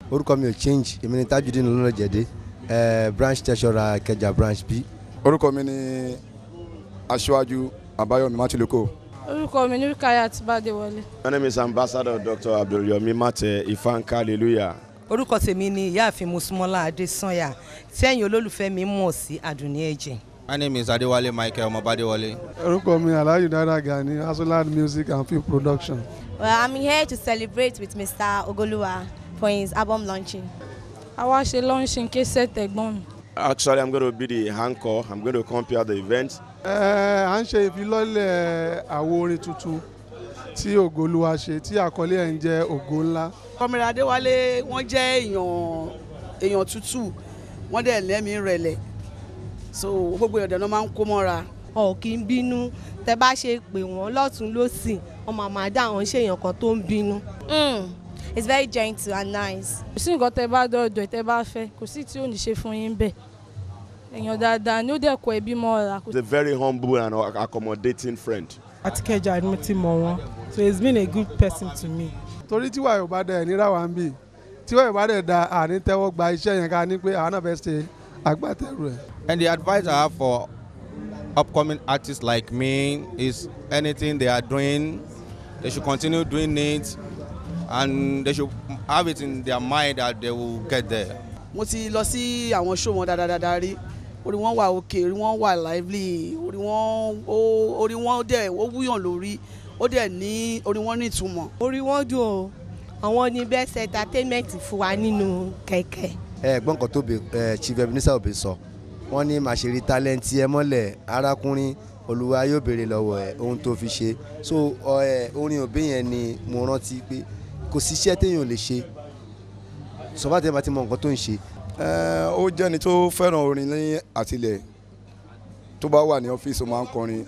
orúkọ mi ò change èmi ni Tajudeen Olúnàjẹ̀dé eh, branch treasurer Ìkẹjà branch b. orúkọ mi ni aṣáájú àbáyọ̀mí mátìlókò. orúkọ mi ní Rukayat Bádéwọlé. My name is Ambassador Dr. Abdulyomi Mate Ifanka Hallelujah. orúkọ tèmi ni ìyáàfin Mosúnmọ́lá Adésànyà tí ẹ̀yin olólùfẹ́ mi mọ̀ sí Àdùnní Ẹ̀jẹ̀. My name is Adewale Michael Ọmọbadewale. orúkọ mi Alhaji Dada Gani Asolad Music and Film Production. Well, I'm here to celebrate with Mr. Ogoluwa for his album launching. àwa ṣe launching késẹ̀ tẹ̀gbọ́n mi. Actually, I'm going to be the anchor. I'm going to compare the event. Ẹ à ń ṣe ìfilọ́lẹ̀ àwo orin tuntun tí Ògolúwa ṣe tí àkọlé ẹ̀ ń jẹ́ Ògo Ńlá. kọmíra adéwálé wọ́n jẹ́ èèyàn èèyàn tútù wọ́n dẹ̀ lẹ́mìí rẹ̀lẹ̀ so gbogbo èèyàn dáná máa ń kó mọ́ra. ọ̀ kì í bínú tẹ bá ṣe pè wọ́n lọ́tún lọ́sì wọ́n máa máa dá àwọn ṣèyàn kan tó ń bínú. Mm, it's very gentle and nice. kò sí nǹkan tẹ bá dọ̀dọ̀ ẹ̀ tẹ bá fẹ́ kò sí tí ò ní ṣe fún yín bẹ́ẹ̀ èèyàn dáadáa ni ó dẹ̀ kọ ẹbí mọ́ra. He's a very humble and accommodating friend. àti kẹjà ni mo ti mọ̀ wọ́n so he's been a good person to me. torí tíwà yóò bá dẹ̀ níra wa ń bì tíwà yóò bá dẹ̀ da àní tẹ́wọ́ gba iṣẹ́ yẹn ká ní pé àwọn náà fẹ́ ṣe agbátẹrù ẹ̀. And the advice I have for upcoming artists like me is anything they are doing, they should continue doing it and they should have it in their mind that they will get there. mo ti lọ sí àwọn show wọn dáadáa rí orí wọn wà òkè orí wọn wà lively orí wọn ó orí wọn dẹ̀ ó wúyàn lórí ó dẹ̀ ní orí wọn ní ìtumọ̀. orí wọn dùn o àwọn ní best entertainment fún wa nínú kẹ̀kẹ́. ẹ gbọ́n nǹkan tó bẹ ẹ Chief Ebenezer Obey sọ wọ́n ní màá ṣe rí tálẹ́ǹtì ẹ mọ́lẹ̀ arákùnrin olúwa yóò béèrè lọ́wọ́ ẹ ohun tó fi ṣe so ọ, ẹ orin òbí yẹn ni mo rántí pé kò sí iṣẹ́ téèyàn ò lè ṣe sọ́fà tẹ́ bá ti mọ nǹkan tó ń ṣe Ẹ, ó jẹ́ni tó fẹ́ràn orin ní àtìlẹ̀ tó bá wà ní ọ́fíìsì ó máa ń kọrin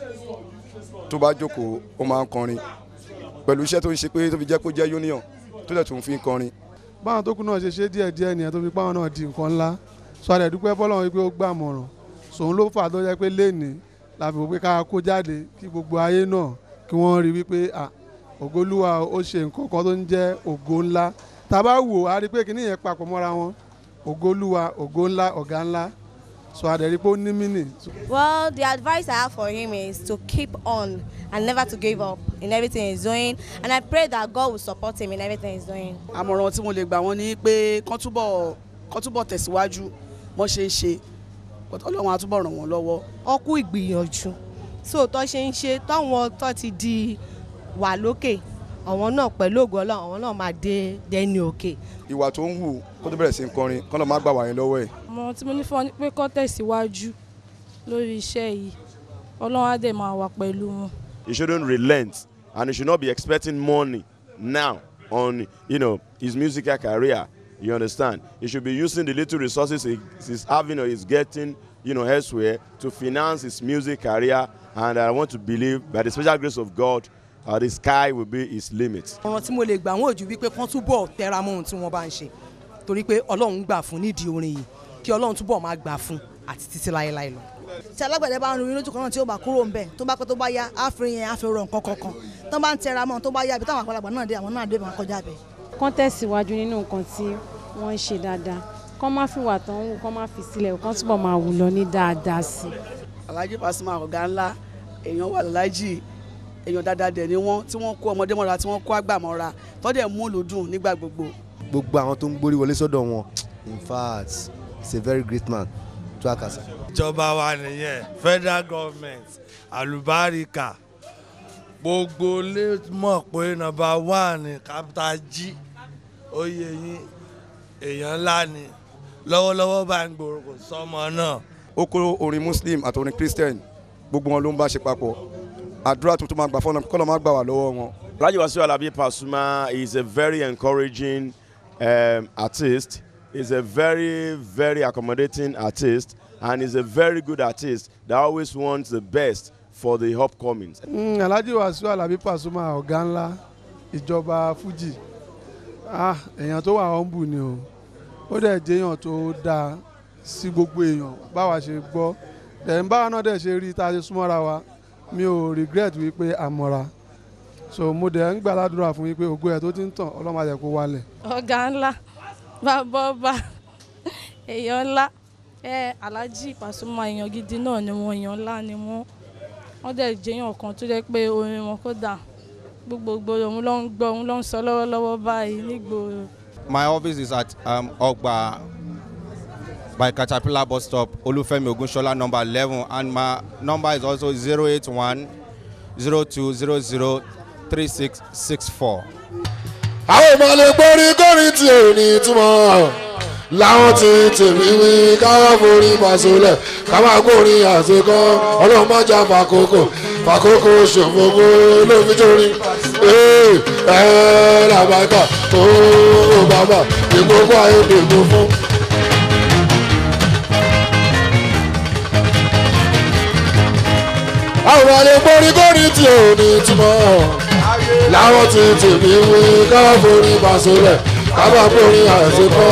tó bá jókòó ó máa ń kọrin pẹ̀lú iṣẹ́ tó ń ṣe pé tó fi jẹ́ kó jẹ́ union tó dẹ̀ tún fi ń kọrin. báwọn tó kù náà ṣe ṣe díẹ̀ díẹ̀ nìyẹn tó fi páwọn náà di nǹkan ńlá sọ àdẹ̀ dúpẹ́ fọlọ́run wípé ó gbà mọ̀ràn sòun ló fà tó jẹ́ pé léèní la fi wò pé ká kó jáde kí gbogbo ayé náà kí wọ́n rí wípé à Ògolúwa ó ṣe nǹkan kan tó ń jẹ́ ògo ńlá tá a bá wò á rí pé kíní yẹn papọ̀ mọ́ra wọn Ògolúwa ògo ńlá ọ̀gá ńlá sọ àdẹ̀ rí pé ó ní mínì. Well, the advice I have for him is to keep on and never to give up in everything he's doing. And I pray that God will support him in everything he's doing. àmọ̀ràn tí mo lè gbà wọ́n ni pé kán túbọ̀ kán túbọ̀ tẹ̀síwájú wọ́n ṣe ń ṣe ọlọ́run á túbọ̀ ràn wọ́n lọ́wọ́. ọkú ìgbìyànjú so tó ṣe ń ṣe táwọn tó ti di wà lókè àwọn náà pẹ̀lú ògo Ọlọ́run àwọn náà máa dé dẹni òkè. ìwà tó ń hù kó tó bẹ̀rẹ̀ sí ń kọrin kán lọ má gbà wá yẹn lọ́wọ́ ẹ̀. àmọ́ tí mo ní fún ọ ni pé kó tẹ̀síwájú lórí iṣẹ́ yìí ọlọ́run á dẹ̀ máa wà pẹ̀lú wọn. He shouldn't relent and he should not be expecting money now on you know his musical career. You understand? He should be using the little resources he, he's having or he's getting you know elsewhere to finance his music career. And I want to believe by the special grace of God, uh, the sky will be his limit. ọ̀ràn tí mo lè gbà wọ́n ò ju wípé kán túbọ̀ tẹra mọ́ ohun tí wọ́n bá ń ṣe torí pé ọlọ́run gbà fún nídìí orin yìí kí ọlọ́run túbọ̀ máa gbà fún àti títí láéláé lọ. tí alágbẹ̀dẹ bá ń rin lójú kan náà tí ó bá kúrò ń bẹ̀ tó bá pẹ́ tó bá yá àfihàn yẹn àfihàn nǹkan kankan tó bá ń tẹra mọ́ tó bá yá ibi táwọn àgbàlagbà náà dé àwọn náà dé máa kọjá bẹ̀. kán tẹ̀síwájú nínú nǹkan tí wọ́n ń ṣe dáadáa kán má fi wà tán wù kán má fi sílẹ̀ kán túbọ̀ máa wù lọ ní dáadáa sí i. Alhaji Pasuma ọ̀gá ńlá èèyàn wà lálájì èèyàn dáadáa dẹ̀ ni wọ́n tí wọ́n kó ọmọdé mọ́ra tí wọ́n kó àgbà mọ́ra tó dẹ̀ mú lùdùn nígbà gbogbo. gbogbo àwọn tó ń gbórí wọlé sọ́dọ̀ wọn in fact he's a very great man tó àkàsà. ìjọba wa nìyẹn federal government àlùbáríkà gbogbo lè mọ̀ pé nọ́mbà one ní capital G oyè yín èèyàn ńlá ni lọ́wọ́lọ́wọ́ bá ń gbòòrò kò sọ́mọ náà. ó kó orin muslim àti orin christian gbogbo wọn ló ń bá ṣe papọ̀ àdúrà tuntun máa gbà fọ́nà kọ́lọ́ máa gbà wá lọ́wọ́ wọn. Alhaji Wasiu Alabi Pasuma is a very encouraging um, artist. He's a very, very accommodating artist, and he's a very good artist that always wants the best for the upcomings. Mm, Alhaji Wasiu Alabi Pasuma ọ̀gá ńlá ìjọba Fuji ah èèyàn tó wà humble ni o ó dẹ̀ jẹ́ èèyàn tó dáa sí gbogbo èèyàn báwa ṣe gbọ́ dẹ̀ ń báwa náà dẹ̀ ṣe rí tá a ṣe súnmọ́ra wa mi ò regret wípé àmọ́ra so mo dẹ̀ ń gbàdúrà fún wípé ògo ẹ̀ tó ti ń tàn ọlọ́mọ àjẹ́ kó wálẹ̀. ọ̀gá ńlá bàbá ọba èèyàn ńlá ẹ Alhaji Pasuma èèyàn gidi náà ni wọn èèyàn ńlá ni wọn wọn dẹ̀ jẹ́yàn kan tó jẹ́ pé orin wọn kódà gbogbogbò òun ló ń gbọ́ òun ló ń sọ lọ́wọ́lọ́wọ́ báyìí nígboro. My office is at um, Ogba by Caterpillar bus stop, Olufemi Ogunshola number 11, and my number is also 081 0200 3664. àwọn ọmọ lè gbórí kórìn tí ò ní túmọ̀ láwọn ti tèmi wí káwá forí pàṣọlẹ̀ káwá gbórí àṣekọ́ ọlọ́run má jà fàkókò fàkókò ṣòfófó lómi torí ee ẹ làbàkà ooo bàbà ìgbókò ayé dègbò fún. àwọn ọmọ lè gbórí kórìn tí ò ní túmọ̀ láwọn ti tèmi wí káwá forí pàṣọlẹ̀ káwá gbórí àṣekọ́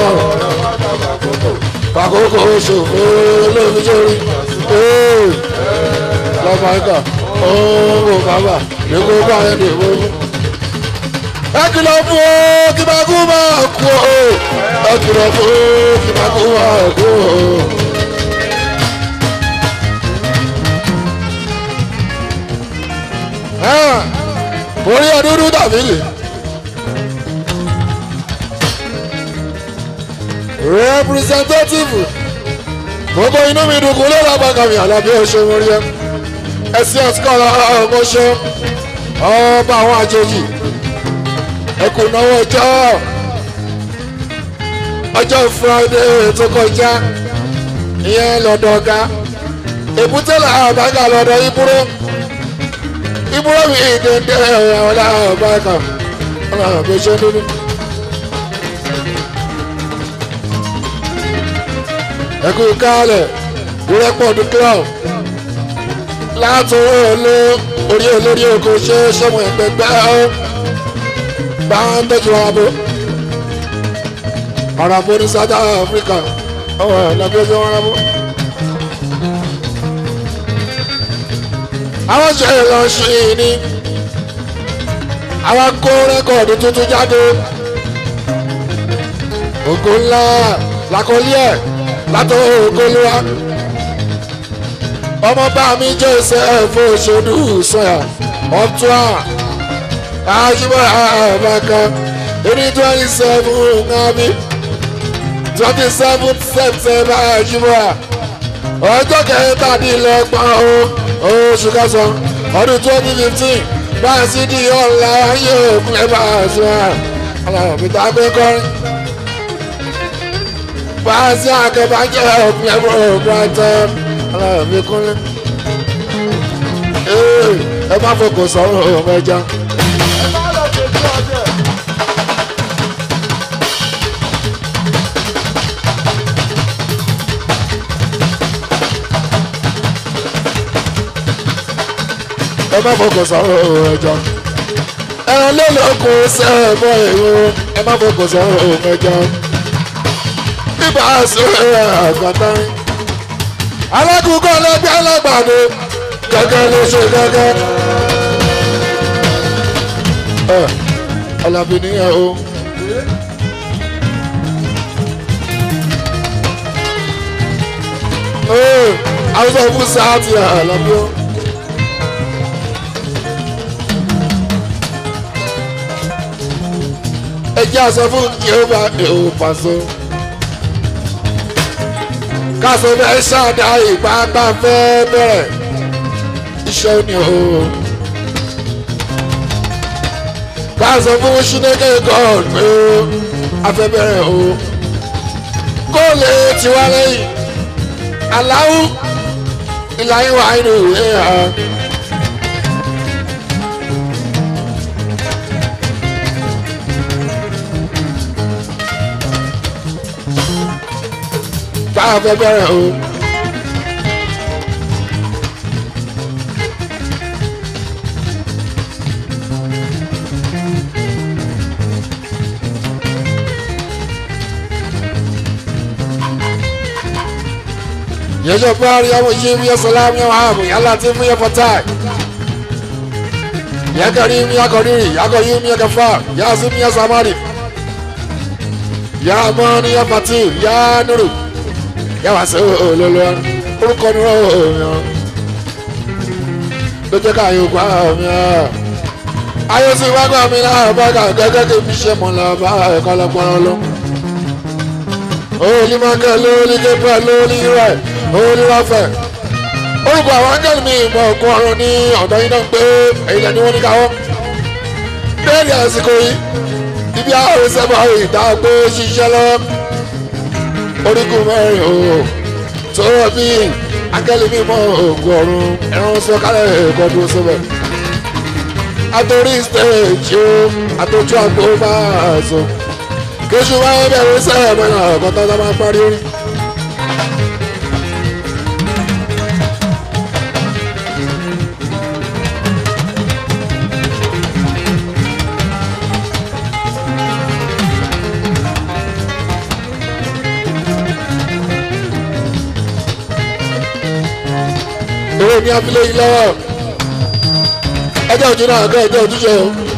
fàkókò ṣòfò lómi torí ee lọ́mọ̀ọ́kà ooo bàbà ìgbókò ayé dègbò fún ẹ kìlọ̀ fún o kí máa kú máa kú o ẹ kìlọ̀ fún o kí máa kú máa kú o. orí ọdúndún tàbí lè. representative gbogbo inú mi dùn kún lọ́la bàkàmì àlàbí ọ̀ṣẹ́ wọn rí ẹ ẹsẹ̀ ọ̀sìkọ́lá ọmọṣẹ́ ọba àwọn àjèjì ẹkùn náwó ọjọ́ ọjọ́ friday tó kọjá ìyẹn lọ́dọ̀ ọ̀gá èbúté làwọn bàgà lọ́dọ̀ ibúrò ibúrò mi dédé àwọn làwọn bàgà ọlọ́run bí ṣe dúdú. ẹkùn kálẹ̀ ìrẹ́pọ̀ club látòwò olú orí olórí oko ṣe sọmọ ẹgbẹgbẹ ọ bá ń tọ́jú abo arabo ní south africa ọwọ́ ẹ̀lẹ́gbẹ́ tí wọ́n rábọ́. àwọn ṣe lọ sí i ní àwọn kó rẹ́kọ̀dù tuntun jáde ògo ńlá làkọlí ẹ̀ látọ̀ ògo lúwa ọmọ bá mi jẹ́ ìṣẹ́fọ́ òṣèlú sọ̀yà ọ̀túnà àjùmọ̀ àbàkà ní twenty seven nàbí twenty seven september àjùmọ̀ ọjọ́ kẹtàdínlọ́gbọ̀n oṣù kẹsàn-án ọdún twenty fifteen báyìí sí di ọ̀la ayé òkun ẹ̀ bá a sọ aláàbí tá a gbé kọrin báyìí sí àkẹ́bàjẹ́ òkun ẹ̀ bá a tẹ́ aláàbí kúnlẹ̀ ẹ má fọkàn sọ̀rọ̀ ọmọ ẹja. ẹ má fọkàn sọ̀rọ̀ ọmọ ẹja. ẹran lélọ́kùn sẹ́ẹ̀mọ́ èrò ẹ má fọkàn sọ̀rọ̀ ọmọ ẹja. bíbá aṣọ ẹ̀ àgbàtà alákùnkọ́ lẹ́gbẹ́ alágbàdo gẹ́gẹ́ ló ṣe gẹ́gẹ́. ẹ alábí nìyẹn o. àwọn sọ fún sáàtì alábí o. ẹ jẹ́ àṣọ fún yehova èèwọ̀ pàṣẹ kásán fẹ́ ṣáàdá ìpápá fẹ́ bẹ̀rẹ̀ iṣẹ́ ni o. kásán fún ṣínékè god pé a fẹ́ bẹ̀rẹ̀ o. kó lè tiwa lẹ́yìn aláwù ìlànà wà nínú ìwé hàn. tá a fẹ́ bẹ̀rẹ̀ o. yẹjọ bari awo yi mi salam ya wahabu ya latif ya fatah ya karim ya qadir ya qayyum ya ghaffar ya azim ya samari yá mọ́ ní yá fati yá nuru yá wá sí olólùwà orúkọ ní ọ̀hún ló jẹ́ ká yóò gbá mi ọ́ ayé sì wá gbà mí náà bá kà gẹ́gẹ́ kí mi ṣe mọ̀ lọ́ba ẹ̀kọ́ lọ́gbọ́n lọ. Olú Mákẹ́ lórí Gabriel lórí rẹ̀ lórí Rọ́fẹ̀. Orúkọ àwọn ángẹ́lì mi ìmọ̀ ògùn ọ̀run ní ọ̀dọ́ yín náà pé èyí lẹ́ni wọ́n ní káwọ́. Bẹ́ẹ̀ni àsìkò yìí, ibi àárín sẹ́bà ìta pé ṣiṣẹ́ lọ. Orígun mẹ́rin o, tó bí ángẹ́lì mi ìmọ̀ ògùn ọ̀run ẹ̀rọ sọ̀kalẹ̀ ẹ̀kọ́ dúró síbẹ̀ àtòrí stage o àtòjú àgbo máa sọ kéṣù máa ń bẹ̀rù sẹ́yìn mẹ́rin ọ̀kan tó máa parí orí. èrè ní abilé yìí lọ́wọ́ ẹjọ́ ojú náà kẹ́ ẹjọ́ ojúṣe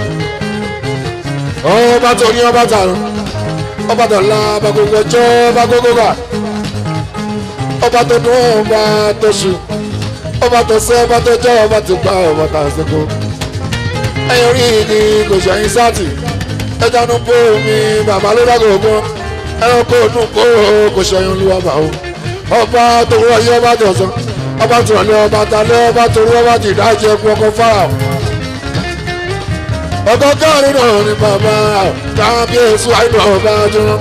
o ọba tó ní ọba tààrùn ọba tó la ọba gbogbo ọjọ́ ọba gbogbo gbà ọba tó dún ọba tó sùn ọba tó sẹ́ ọba tó jẹ́ ọba tó gbà ọba tó àṣekọ ẹ̀yìn orí ni kò ṣẹ̀yìn sáàtì ẹja nu bó mi bàbá ló dàgbò gbọ́ ẹranko nù kó kò ṣẹ̀yìn olúwa bà ó ọba tó wọ yí ọba tó sọ ọba tó rọlẹ́ ọba talẹ́ ọba tó rú ọba tó ìdájẹ́ ẹkú ọkọ̀ fáà ọgọgọrin náà ni bàbá kábíyèsí àìdọ̀ ọba jùlọ.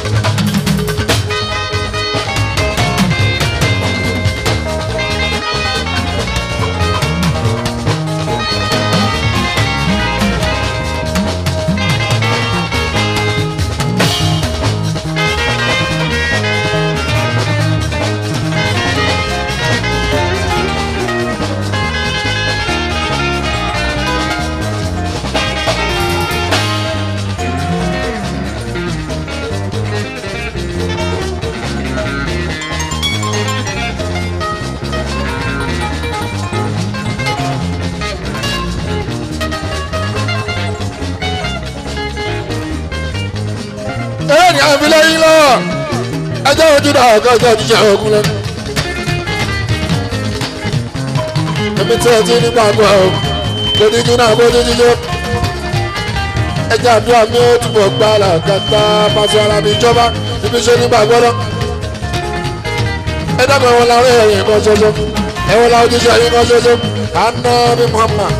ẹ̀ẹ́nì àfilẹ́ yín lọ ẹjọ́ ojú náà ọ̀gá ọjọ́ jíjẹ ogun lẹ́nu. èmi tí ẹ ti nígbà gbọ́ ọ lórí jú náà bójú jíjẹ. ẹjẹ́ àdúrà mi ó túbọ̀ gbá làkàtà pàṣẹ ara mi jọba ibi ṣe nígbà gbọ́dọ̀. ẹ dábàá ẹ̀wọ̀n làwọn ẹ̀yìn kan ṣoṣo ẹ̀wọ̀n làwọn ojúṣe ẹ̀yìn kan ṣoṣo àná mi Muhammad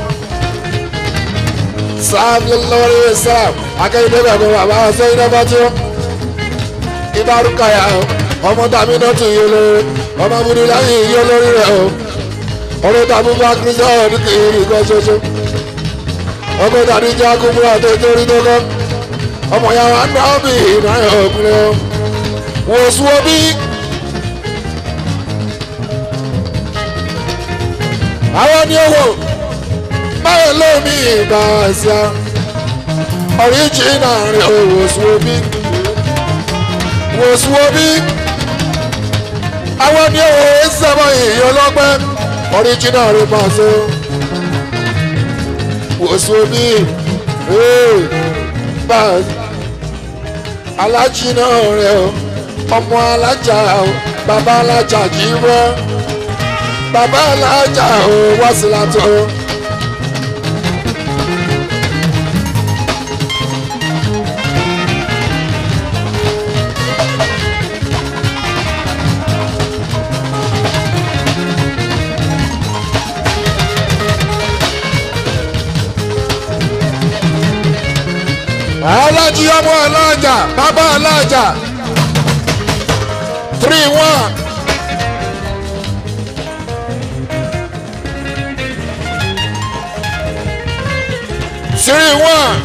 sáàbì lórí sáàb akẹ́yìndé bẹ̀rẹ̀ bàbá sẹ́yìn náà bá tí ó ìbárúkà yà ó ọmọ tàbí náà tún yé lórí ọmọ burú láyé yé lórí rẹ̀ ó ọ̀rọ̀ tàbí bá kírísà ọdún kìíní kan ṣoṣo ọmọ tàbí jẹ́ akúmúra tó torí tó kọ́ ọmọ ya wà náà bí ìnáyà ọkùnrin ó wò sùn omi. àwọn ni ó wò báwo ló ní ìgbà ẹ̀sà ọ̀ríjìnà rẹ̀ ò wòsùwòbí wòsùwòbí àwọn ní òwò ìsẹ́mọ̀ ìyọ́ lọ́gbẹ́ ọ̀ríjìnà rẹ̀ máa ṣe wòsùwòbí alájìnà rẹ̀ ọmọ alájà bàbá alájà kì í wọ́ bàbá alájà ò wá sí látọ̀. alájí ọmọ alájà bàbá alájà three one. three one.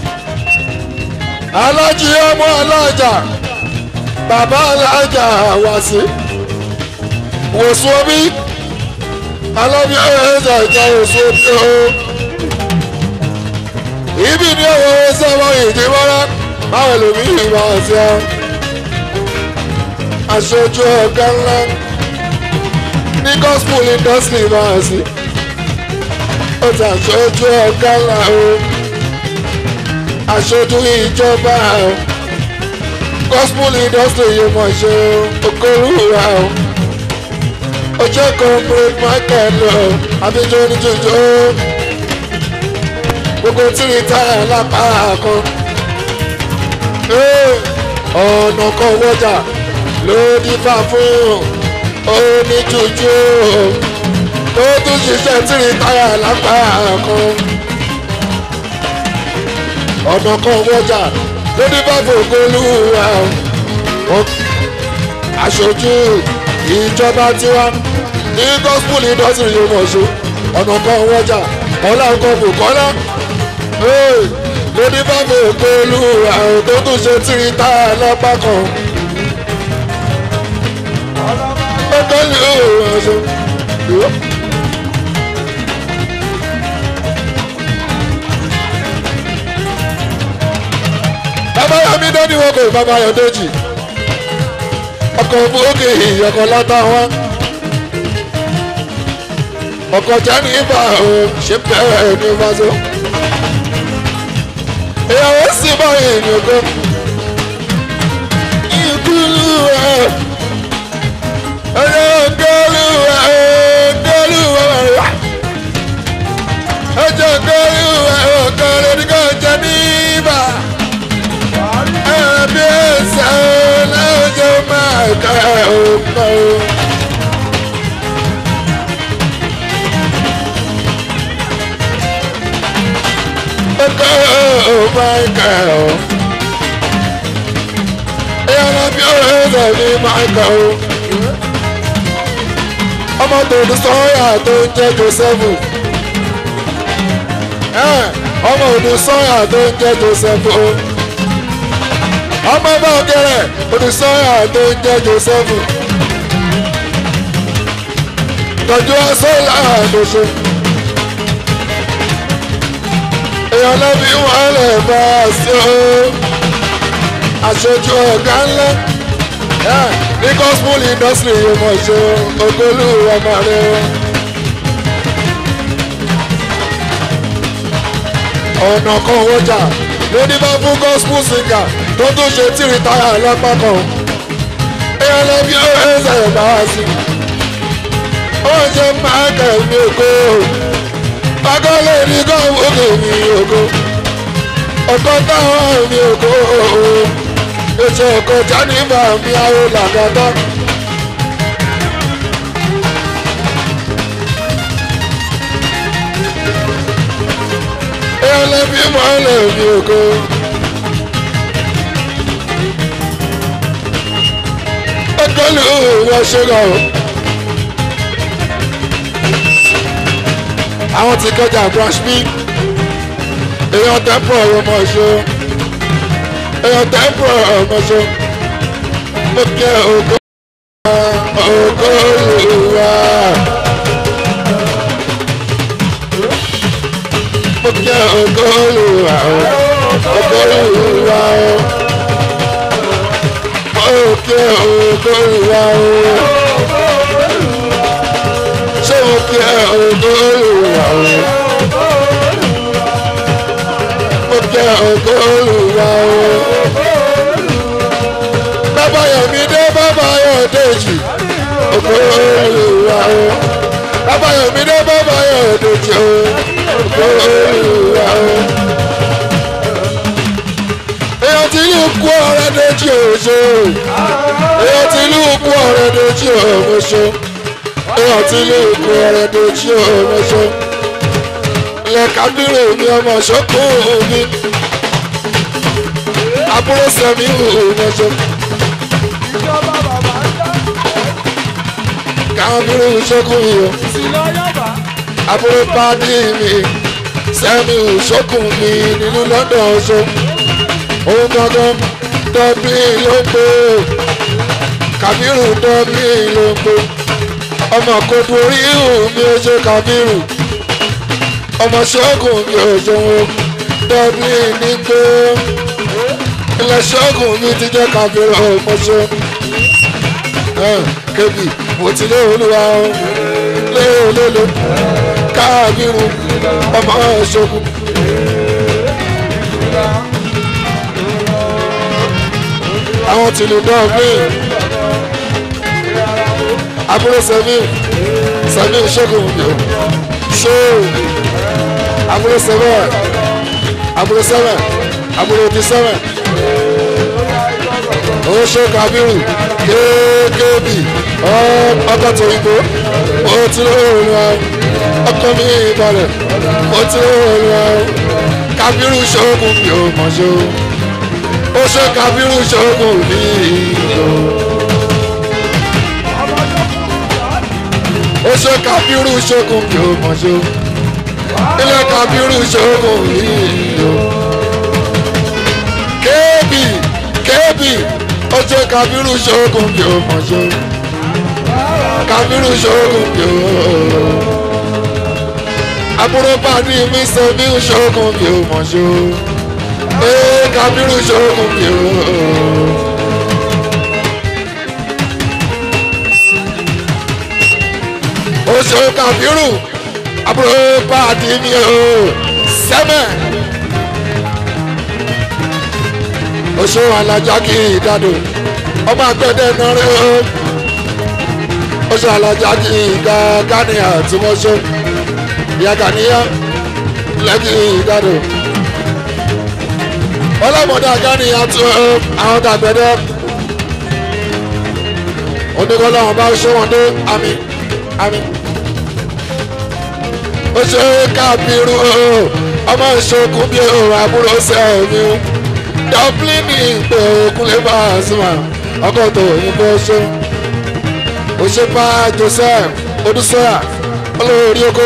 alájí ọmọ alájà bàbá alájà wá sí wòsùn omi alábí ẹ̀ẹ́dà ìjà wòsùn omi ooo ibi ni owó sẹ́wọ́n ìdíwọ́rọ́ báwo lómi ìwà ọ̀sẹ̀ ọ́ aṣojú ọ̀gá ńlá ní gospel industry máa sí ó ti aṣojú ọ̀gá ńlá o aṣojú ìjọba o gospel industry yìí mọ̀ ṣe okòrúra o ojú corporate market lọ abijọ́ oníjòjò gbogbo tíri táyà lápá kan ọ̀nà kan wọ́jà ló dífá fún oníjòjò tó tún ṣiṣẹ́ tíri táyà lápá kan ọ̀nà kan wọ́jà ló dífá fún ogolúwa aṣojú ìjọba tiwa ní gospel industry yóò mọ̀ ṣe ọ̀nà kan wọ́jà ọ̀la ọkọ̀ bùkọ́lá lóní bàbá òkè olúwa tó tún ṣe tíri tá a lọ́pàá kan. ọkọ̀ ní òun ṣe. bàbá yọmí dání wọn kò bàbá yọ dèjì ọkọ̀ òkè ìyọkọ̀ látàwọn ọkọ̀ jẹ́ni ibà ò ṣe bẹ́ẹ̀ ní fásó ìyàwó sì báyìí ní oko ìkúlù ẹ̀ ẹ̀yẹ ògẹ́lù ẹ̀ ògẹ́lù ẹ̀ ẹ̀jẹ̀ ògẹ́lù ẹ̀ ògẹ́lù ní kò jẹ́ni ibà ẹ̀bí ẹ̀sẹ̀ lẹ́jọ́ máa kẹ́ ọ̀pọ̀. Oh my girl. Ẹ̀yàrá bí ọ̀rẹ́ ẹ̀sẹ̀ ní Michael. Ọmọ tòun sọ́yà tó ń jẹ́ Joseph. Ọmọ òdù sọ́yà tó ń jẹ́ Joseph. Ọmọ bá ọ̀gẹ̀rẹ̀ òdù sọ́yà tó ń jẹ́ Joseph. Tọ́jú ọ̀sán láàdó ṣe èèyàn lẹ́bí wọn lè bá a sí o aṣojú ọ̀gá ńlá ní gospel industry yìí mọ̀ ṣe ogolú ọmọ rẹ o. ọ̀nà kan wọ́jà lóní bá fún gospel singer tó tún ṣe tí rìtáyà lọ́pàá kan èèyàn lẹ́bí ó ẹ̀ṣẹ̀ bá a sí ó ṣe máa kẹ̀mí ògo agọ́lẹ̀ ní gọ́ọ̀mù òkè mi ògo ọkọ̀ táwọn mi ògo ètò ọkọ̀ jáníbà mi àwọn làgàtà. ẹlẹ́bí mọ́lẹ̀ mi ògo. ọgọ́lù wọ́n ṣe lọ. àwọn ti kọjá brush me èèyàn tẹ́pọ̀ ọmọ ṣo èèyàn tẹ́pọ̀ ọmọ ṣo mo kẹ́ ògo ògo ìwà mo kẹ́ ògo ìwà ògo ìwà mo kẹ́ ògo ìwà ṣé mo kẹ́ ògo ìwà mo kẹ́ ògo ìwà bàbá yọ̀mí dé bàbá yọ̀ dèjì ògo ìwà bàbá yọ̀mí dé bàbá yọ̀ dèjì ògo ìwà èèyàn tí ìlú kú ọ̀rẹ́ dèjì òṣò èèyàn tí ìlú kú ọ̀rẹ́ dèjì òṣò èèyàn tí ìlú kú ọ̀rẹ́ dèjì òṣò lẹ́kàdúró mi ọmọ ṣọ́kùn mi àbúrò sẹ́mi òmọṣọ́. kábírù ṣọ́kùn mi o àbúrò pàdé mi sẹ́mi ṣọ́kùn mi nínú london ọṣọ́. òun gangan dọ́bí ló ń pè é kábírù dọ́bí ló ń pè é ọmọ kodo orí ìhù mi ò ṣe kábírù ọmọ ṣọ́ọ̀gùn mi ò ṣòwò dublin ní pé ilẹ̀ ṣọ́ọ̀gùn mi ti jẹ́ káfíńrà ọmọṣẹ́ kébì mo ti lé olúwa o lé olólo káàbírù ọmọ ṣọ́ọ̀gùn. àwọn tìlú dublin àbúrò sẹ́mi sẹ́mi ṣẹ́gun yòó ṣó àbúrò sẹ́mẹ̀ àbúrò sẹ́mẹ̀ àbúrò ti sẹ́mẹ̀ oṣù kabiru kéékèèbì ọkọ̀ tó igbó mo ti lóorùn wa ọkọ̀ mi balẹ̀ mo ti lóorùn wa kabiru ṣoògùn mi ò mọ̀ ṣó oṣù kabiru ṣoògùn mi ò. oṣù kabiru ṣoògùn mi ò mọ̀ ṣó ilé kabiru ṣoògùn mi ò. kéèbì kéèbì oṣù kabiru ṣoògùn mi ò mọ̀ ṣó kabiru ṣoògùn mi ò. àbúrò pàdé mi ṣe mí ṣoògùn mi ò mọ̀ ṣó ee kabiru ṣoògùn mi ò. oṣù kabiru àbúrò pàdé mi ò sẹ́mẹ̀. oṣù alájà kì í dádò ọmọ àgbẹ̀dẹ náà rẹ o oṣù alájà kì í ga gánìyà tí wọ́n ṣó ìyá gàníyà lẹ́kì í dádò ọlọ́mọdé gánìyà tó àwọn tàgbẹ̀dẹ oníkọ́lọ́wọ́n bá ṣó wọn dé àmì àmì oṣù kábírù ọmọ ìṣokùn bí òun àbúrò sẹ́ẹ̀mí dọ́blíìnì ìpè òkúnlé bá a súnmọ́ ọkọ̀ tó òyìnbó ṣe òṣèpá joseph odúsọ́yà olórí oko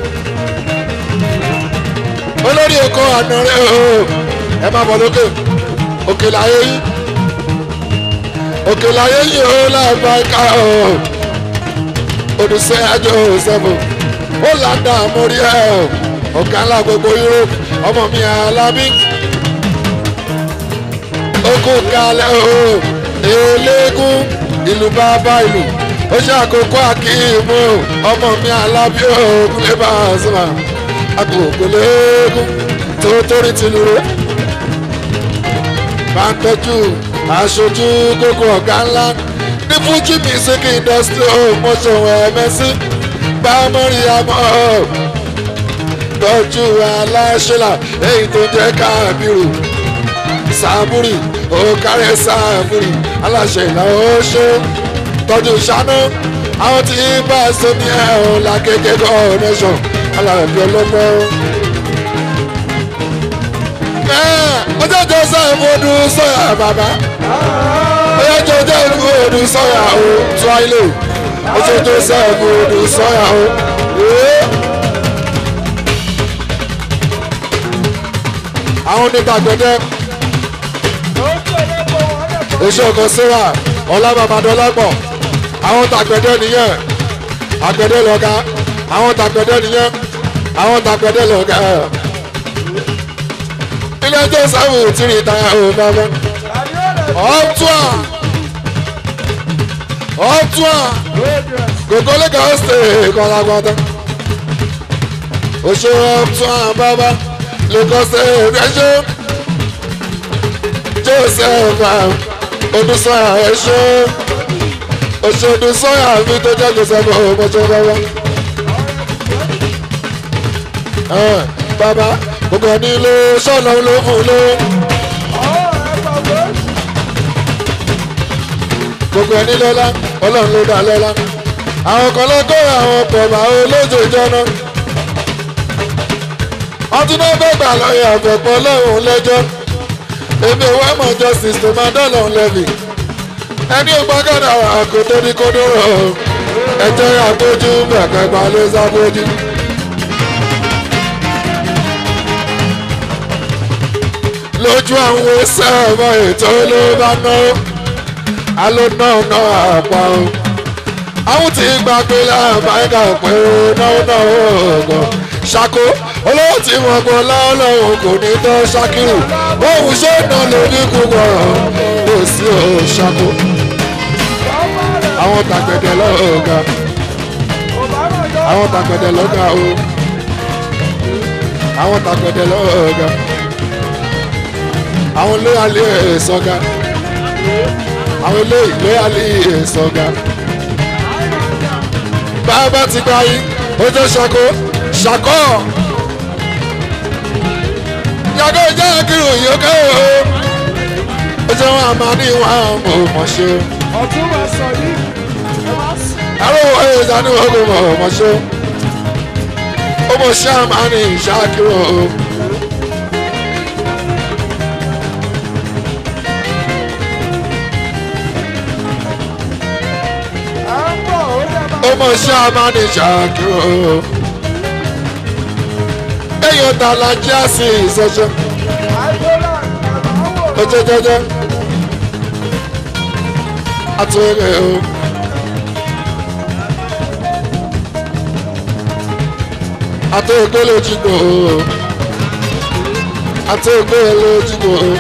olórí oko ànàrẹ́ o ẹ má bọ̀ lókè òkè láyé yìí òkè láyé yìí ó láàbá ká o odúsọ́yà joseph ó làdá mórí ẹ ọ̀gá ńlá gbogbo europe ọmọ mi alábí oko kalẹ̀ o eléégún ìlú bàbá ìlú ó ṣe àkókò àkíyèmó ọmọ mi alábí òògùn lè bá a sọ̀rọ̀ àkókò léégún tó torí ti lure máa ń tọ́jú aṣojú kókó ọ̀gá ńlá ní fújì music industry ó mọ̀ṣọ̀wọ̀ ẹ̀mẹ́sí bá mọ́rí àmọ́ tọ́jú aláṣẹ́là èyí tó jẹ́ káàbírù sàmúrì òkàrẹ́ sàmúrì aláṣẹ ìlà oṣù tọ́jú ṣáná àwọn tí bá a ṣe ní ẹ̀hún làkèké coronation alàbí ọlọ́gbọ́n. ọjọ́ joseph odù sọ́yà bàbá ọjọ́ joseph odù sọ́yà o tuwaile ọjọ́ joseph odù sọ́yà o. àwọn onígbàgbọ́dẹ́ oṣù ọkọ síra ọlábàbàdọlápọ̀ àwọn tàgbẹ̀dẹ nìyẹn àgbẹ̀dẹ lọ́gá àwọn tàgbẹ̀dẹ nìyẹn àwọn tàgbẹ̀dẹ lọ́gá ilé ẹjọ́ sáwù tí rí ìtayà ò bàbá ọ̀túà ọ̀túà gògó lẹ́gàá ṣe kọ́lágbọ́dá oṣù ọ̀túà bàbá lẹ́gàá ṣe rẹ́ṣọ́ joseph odúsọ́yà ẹ̀ṣọ́ òṣèlú sọ́yà mi tó jẹ́ joseph ọmọọṣẹ́ bàbá. bàbá gbogbo ẹni ló sọ́nà ló fún ló. gbogbo ẹni lọ́lá ọlọ́run ló dá lọ́lá. àwọn kan lọ́kọ́ àwọn pọ̀mà olójoojọ́ náà. ọtún náà fẹ́ gbà lọ́yẹ̀ àfẹ̀pọ̀ lọ́rùn lẹ́jọ́ èmi ò wá mọ̀ justice tó máa dọ́là lẹ́vì ẹni ò gbọ́gàdà àkótó ní kódóró ẹjẹ́ àgbójú bẹ̀kẹ́gbà ló sábójú. lójú àwọn sẹ́ẹ̀mọ ètò ló bá ná alóná náà àpá o àwọn tí gbà pé láàbáyíká pé ó náwó náà ọ̀gàn ṣàkó olówó tí wọn gbọ́ láọ́lọ́wọ́ kò ní tọ́ ṣàkírù òun ṣe é náà lórí kúkọ̀ kò sí ò ṣàkó àwọn tàgbẹ̀dẹ̀ lọ́gà àwọn tàgbẹ̀dẹ̀ lọ́gà o àwọn tàgbẹ̀dẹ̀ lọ́gà àwọn lóyàlé sọ́gà àwọn eléyìí ló yà lè sọ̀gà. bàbá ti gba yín ó tó ṣàkó ṣàkó. yàgò jẹ́ kírun yòókè o. ó jẹ́ wọn àmà ní wọn mọ̀ mọ̀ ṣe. ọ̀tún wa sọ ní ẹ máa sùn. àrò wọ́n yóò sá ní wọn kò mọ̀ mọ̀ ṣe. ó mọ̀ ṣe àmà ní ìṣàkírun o. ọmọ ṣáàmà ní ṣàkírò èèyàn ta la já sí ìsọṣẹ ọjọjọjọ àtúnyẹ o. àtúnyẹ lójúgbò o àtúnyẹ lójúgbò o.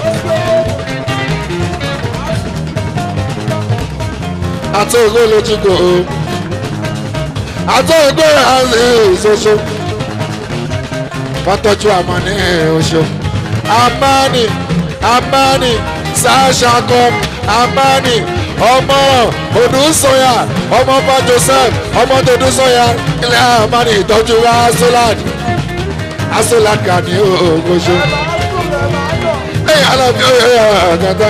àtúnyẹ lójúgbò o àtọ́gbé àlè ìṣoṣo fọ́tọ́jú àmọ́ ní oṣù amani amani sàṣàkọ amani ọmọ odùsọyà ọmọ bá joseph ọmọ tòdùsọyà ilẹ̀ amani ìtọ́jú asolad asolad kà ní oṣù ẹ̀yìn alábi ọ̀yọ̀ ọ̀gàdá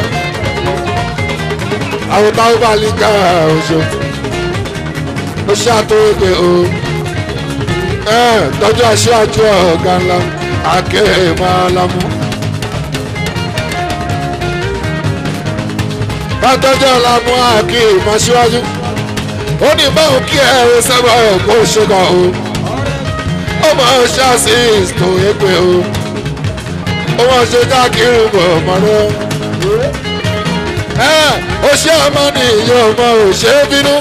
àwọn táwọn bá lè ká oṣù ó ṣàtúnwé o tọ́jú aṣáájú ọ̀gá ńlá akéèmọ́lámú. bàtọ́jú ọ̀làmú akéèmọ́ síwájú ó ní báwo kí ẹ̀rọ sábà ẹ̀kọ́ ṣẹ́gun o ó máa ṣáàṣì tó épe o ó máa ṣe dákìrì bọ̀ mọ́rọ́ ó ṣe ọmọ ní ìyá ọmọ ò ṣe é bínú.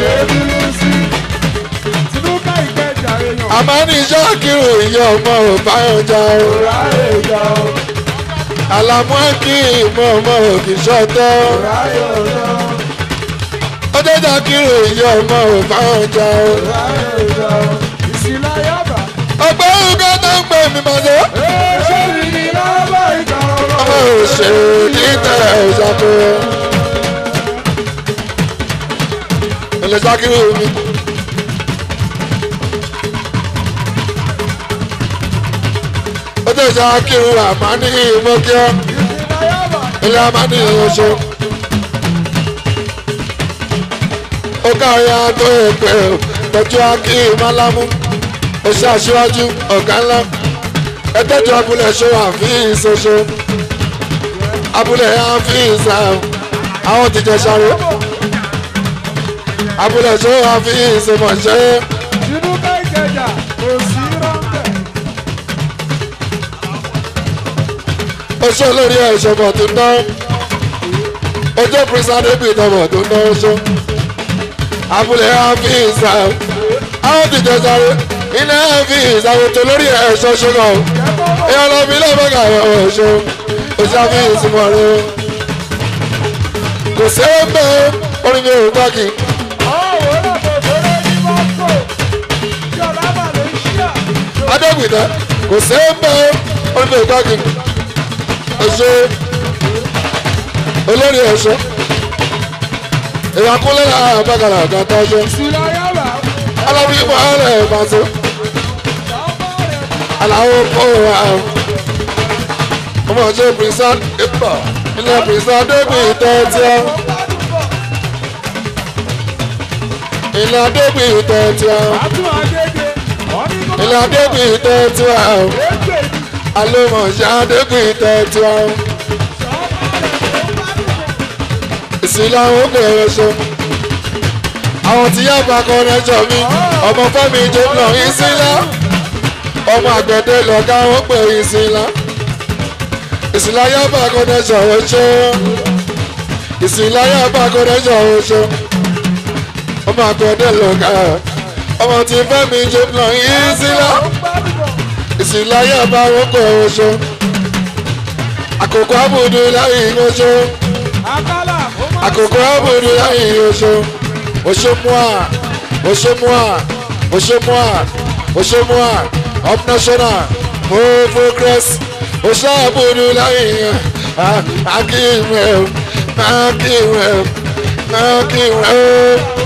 àmọ́ ní ṣáàkìrì ìyá ọmọ ò báyọ̀ já o. àlàmú kí ìmọ̀ ọmọ ò kì í ṣọ́tọ́. ó jẹ́ ṣáàkìrì ìyá ọmọ ò báyọ̀ já o. ọgbẹ́ ògá tó ń pè mí mọ́tò. ọmọ ò ṣe ní tẹ̀ ẹ̀ ṣàkóso. ilé ṣáàkìrì mi. ó tẹ̀ ṣáàkìrì àmà ní ìmọ̀kíọ́ ilé àmà ní oṣù. ó káyà tó èpè tọ́jú akí málámú ó ṣe aṣíwájú ọ̀gá ńlá ẹ tọ́jú abúlé ṣó àfihàn ṣoṣo abúlé àfihàn àwọn tìjọ ṣàrò abúlé ṣó àfihàn ṣèmọ̀ṣẹ́. tinubu ìkẹjà kò sí rọ́ńbẹ́. oṣù olórí ẹ̀ṣọ́ bọ̀ tó ná ojú pírísà débi ìtọ́bọ̀ tó ná oṣù abúlé àfíìsà àwọn tìjọ sáré iná àfíìsà ètò lórí ẹ̀ṣọ́ ṣùgbọ́n ìyá lọ́bí lọ́bọ̀gà oṣù oṣù àfíìsì mọ̀ rẹ kò sẹ́wọ́n bẹ́ẹ̀ orí mi ò gbá kí. adégbìtẹ́ kò sẹ́wọ́n bẹ́ẹ̀ orí mi ò gbá kí ẹṣọ olórí ẹṣọ ìyàkúnlẹ̀ àbákàrà àgàtà ẹṣọ alábí mọ́lẹ̀ ìbáṣọ aláwọ̀ kọ́ àwọn ọmọ ọjọ́ pírísà ìpà ilẹ̀ pírísà débi ìtẹ́tí ọ́ ilẹ̀ débi ìtẹ́tí ọ́ ilẹ̀ débi ìtẹ́tí ọ́ alómọ̀ṣá débi ìtẹ́tí ọ́ ìsìláwó bẹ̀rẹ̀ ṣe àwọn tí yá bá kọ́ rẹ́jọ mi ọmọ fẹ́mi jẹ́nà ìsìlá ọmọ àgbẹ̀dẹ lọ́gá wọn pè ìsìlá ìsìlá yá bá kọ́ rẹ́jọ ṣe ìsìlá yá bá kọ́ rẹ́jọ ṣe ọmọ àgbẹ̀dẹ lọ́gá ọmọ tí fẹ́mi jẹ́nà ìsìlá ìsìlá yá bá wọn pè ṣe àkókò àbùdó láyé ìgbésọ àkókò àbùdó láyé ìgbésọ oṣomua oṣomua oṣomua oṣomua up national mo progress oṣàbùdó láyé akíyèmẹ máa kí rẹ̀ máa kí rẹ̀ ó.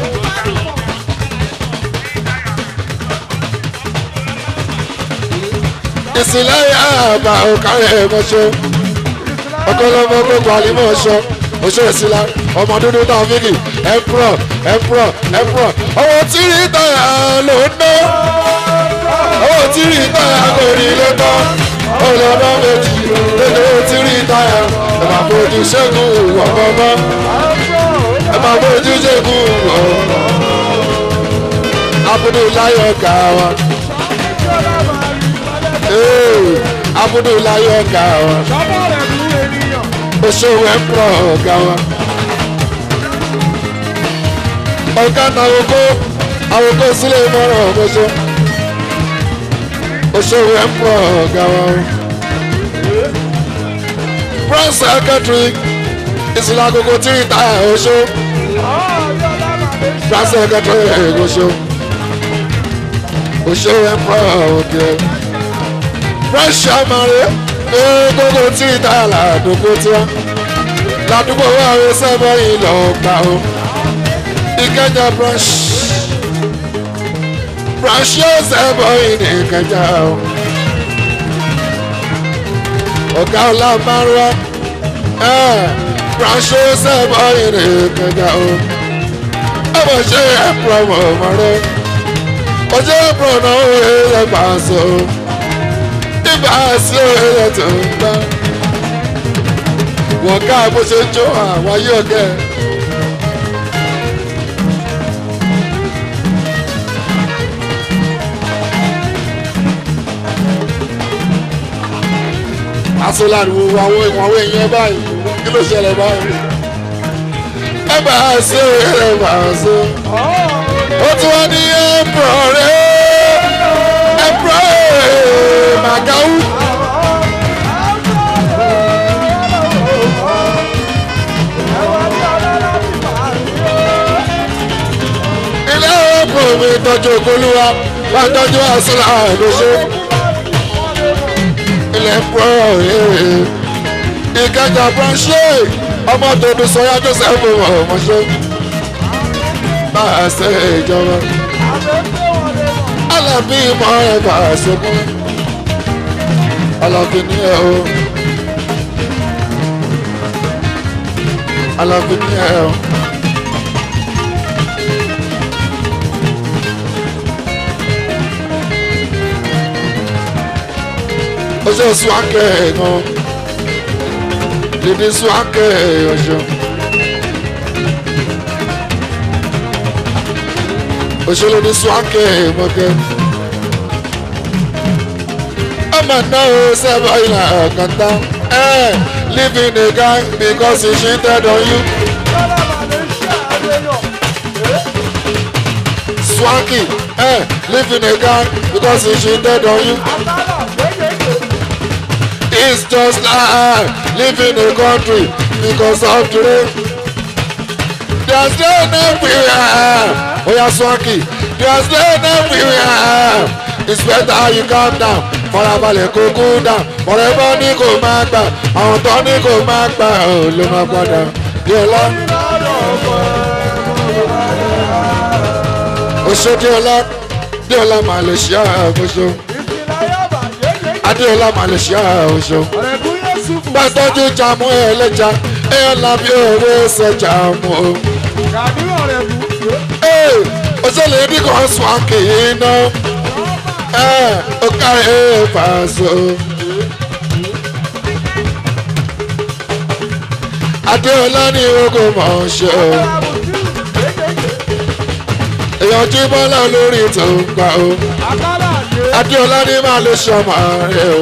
ìsìlẹ̀ àbá òkàrẹ̀ mọ́ṣọ́ ọkọlọmọ gbogbo àlímọ̀ ọ̀ṣọ́ oṣù ìsìlá ọmọ dúdú náà fíkì ẹ̀pùrọ̀ ẹ̀pùrọ̀ ẹ̀pùrọ̀ owó tí rí táyà ló ń ná owó tí rí táyà kò rí ló tán olùdó méjì lóde owó tí rí táyà ẹ máa fojú ṣẹ́gun ọ̀gbọ́gbọ́ ẹ máa fojú ṣẹ́gun ọ̀gbọ́gbọ́ abudu láyọ̀ gà wá abudu láyọ̀ gà wá oṣooṣù ẹ̀pọ̀ ọ̀gá wa. ọ̀gá na àwòkọ́ àwòkọ́ sílẹ̀ mọ́ràn ọ̀gbọ́sọ. oṣooṣù ẹ̀pọ̀ ọ̀gá wa. branch secretary ìsìlẹ̀ agogo tí ì ta oṣù. branch secretary oṣù. oṣooṣù ẹ̀pọ̀ ọ̀gá. branch chairman gbogbo tí ìta làdúgbò tiwa làdúgbò wa rẹ sẹ́bọ̀ yìí lọ gbà ó ìkẹjà branch branch yóò sẹ́bọ̀ yìí ní ìkẹjà ó ọ̀gá ọ̀la márùwá branch yóò sẹ́bọ̀ yìí ní ìkẹjà ó ọmọ ṣe ẹ̀pọ̀ ọmọ ọmọ rẹ ọjọ́ ẹ̀pọ̀ náà ó yẹ ẹgbàá sọ nígbà sí òye tó ń gbá. wọ́n ká bó ṣe jó àwọn ayé ọ̀gẹ́. asọ́láàdì wo àwọn ìwọ̀n èèyàn báyìí kí ló ṣẹlẹ̀ báyìí. ẹ bá a ṣe ẹ bá a ṣe. ó tún wá ní ẹ̀pọ̀ rẹ̀ ẹ̀pọ̀ rẹ̀ màgáwù. ilé ọ̀pọ̀ mi tọ́jú olúwa wá tọ́jú àṣìlá àdóṣe. ilẹ̀ pọ̀ ìkẹjà branche ọmọ tòdù sọyá joseph ọmọṣẹ́ máa ṣe ìjọba. alábí mọ ẹ máa ṣe mú alábí ní ẹ o alábí ní ẹ o. ọjọ́ suwakẹ́ gan dídí suwakẹ́ ọjọ́ òṣèlú ní suwakẹ́ mọ́kẹ́ ọmọ náà ó sábà ìlà kàtà ẹ living a guy because he cheated on you. Swanky, eh, living a guy because he cheated on you. It's just like living in a country because of the rain. There's rain everywhere. Oh yeah, Swanky. There's rain everywhere. It's better you calm down. Fọlábalẹ̀ kó cool down. Forever ní kò máa gbà. Àwọn tó ní kò máa gbà ọ̀ ló máa padà. Díọ̀lá. Oṣó Díọ̀lá. Díọ̀lá Malaysia Oṣó. Adéọlá Malaysia Oṣó gbàtọ́jú jamu ẹlẹ́ja ẹ̀yọ́ làbí òwe ṣẹjà mu o. ee òṣèlè ní kò sùn àkèyí iná ẹ̀ ó kárí ẹ̀ fàṣọ. Adéọlá ní ogo mọ̀ ọ́n ṣe o. èèyàn jí bọ́lá lórí tó ń gbà o. Adéọlá ní máa lè ṣọmọ rẹ o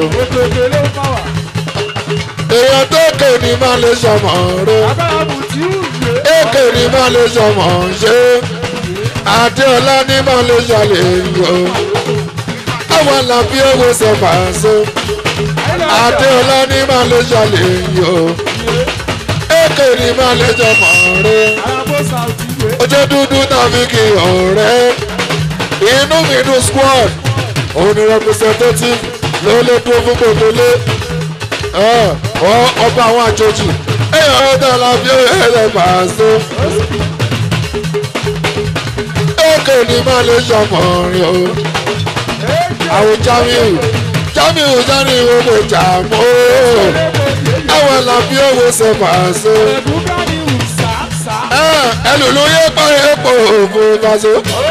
èèyàn tó kè ní má lè sọmọ rẹ èkè ní má lè sọmọ ṣe àdéọlá ní má lè ṣàlè yọ àwọn làbí owó sọfà ṣe àdéọlá ní má lè ṣàlè yọ èkè ní má lè sọmọ rẹ ojú dúdú tàbí kí ọ̀rẹ́ inú mi dùn squad òun ni representative ló lè dúró fún gbogbo lé ọba àwọn àjòjì ẹ ọ̀dọ̀ la fi ẹ̀rẹ̀ pàṣẹ. èkó ni má lè ṣọmọrin o. àwọn jamiu jamiu sani gbogbo jàmó. àwọn la fi owó ṣe pàṣẹ. ẹlòlú yẹ parí epo òfò pàṣẹ.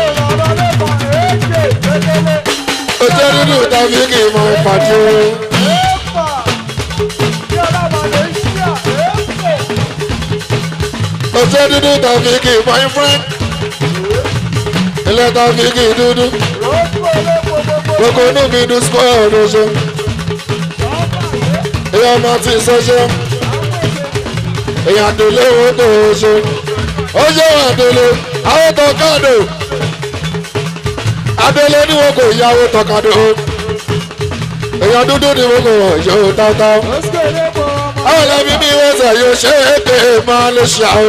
ojú dúdú tàbí kì í mọ ìpàdé o. ojú dúdú tàbí kì í boyfriend ilé tàbí kì í dúdú gbogbo inú mi dùn square lóṣù ìyá ọmọ tí ì sọ́ṣẹ́ èèyàn àdèlé owó tó oṣù ó ṣe wọn àdèlé àwọn tọkadò àdèlé ni wọn kò yáwó tọkadò èèyàn dúdú ni wọn kò wọ̀ yóò táwtáw àwọn ẹlẹ́bí bí wọ́n sẹ̀ yóò ṣe é pé máa lè ṣe àwọn.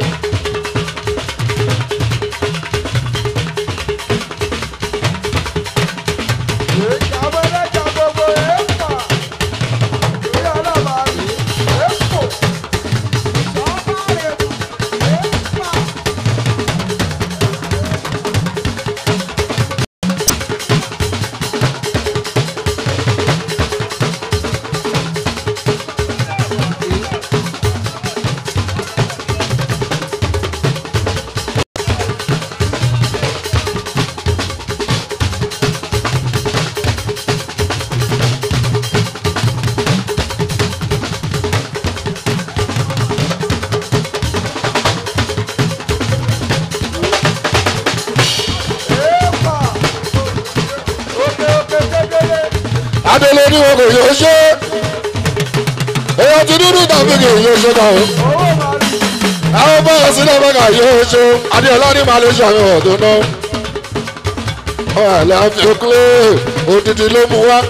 adele ni wọn kò yóò ṣe èèyàn ti dúdú tàbí kì í yóò ṣe kàn ó àwọn bọ́ọ̀ sílẹ̀ mẹ́ka yóò ṣe adéọlá ní malaysia ní ọ̀dọ́ náà ọ̀hún àfi òkúlé òdìdí ló mú wá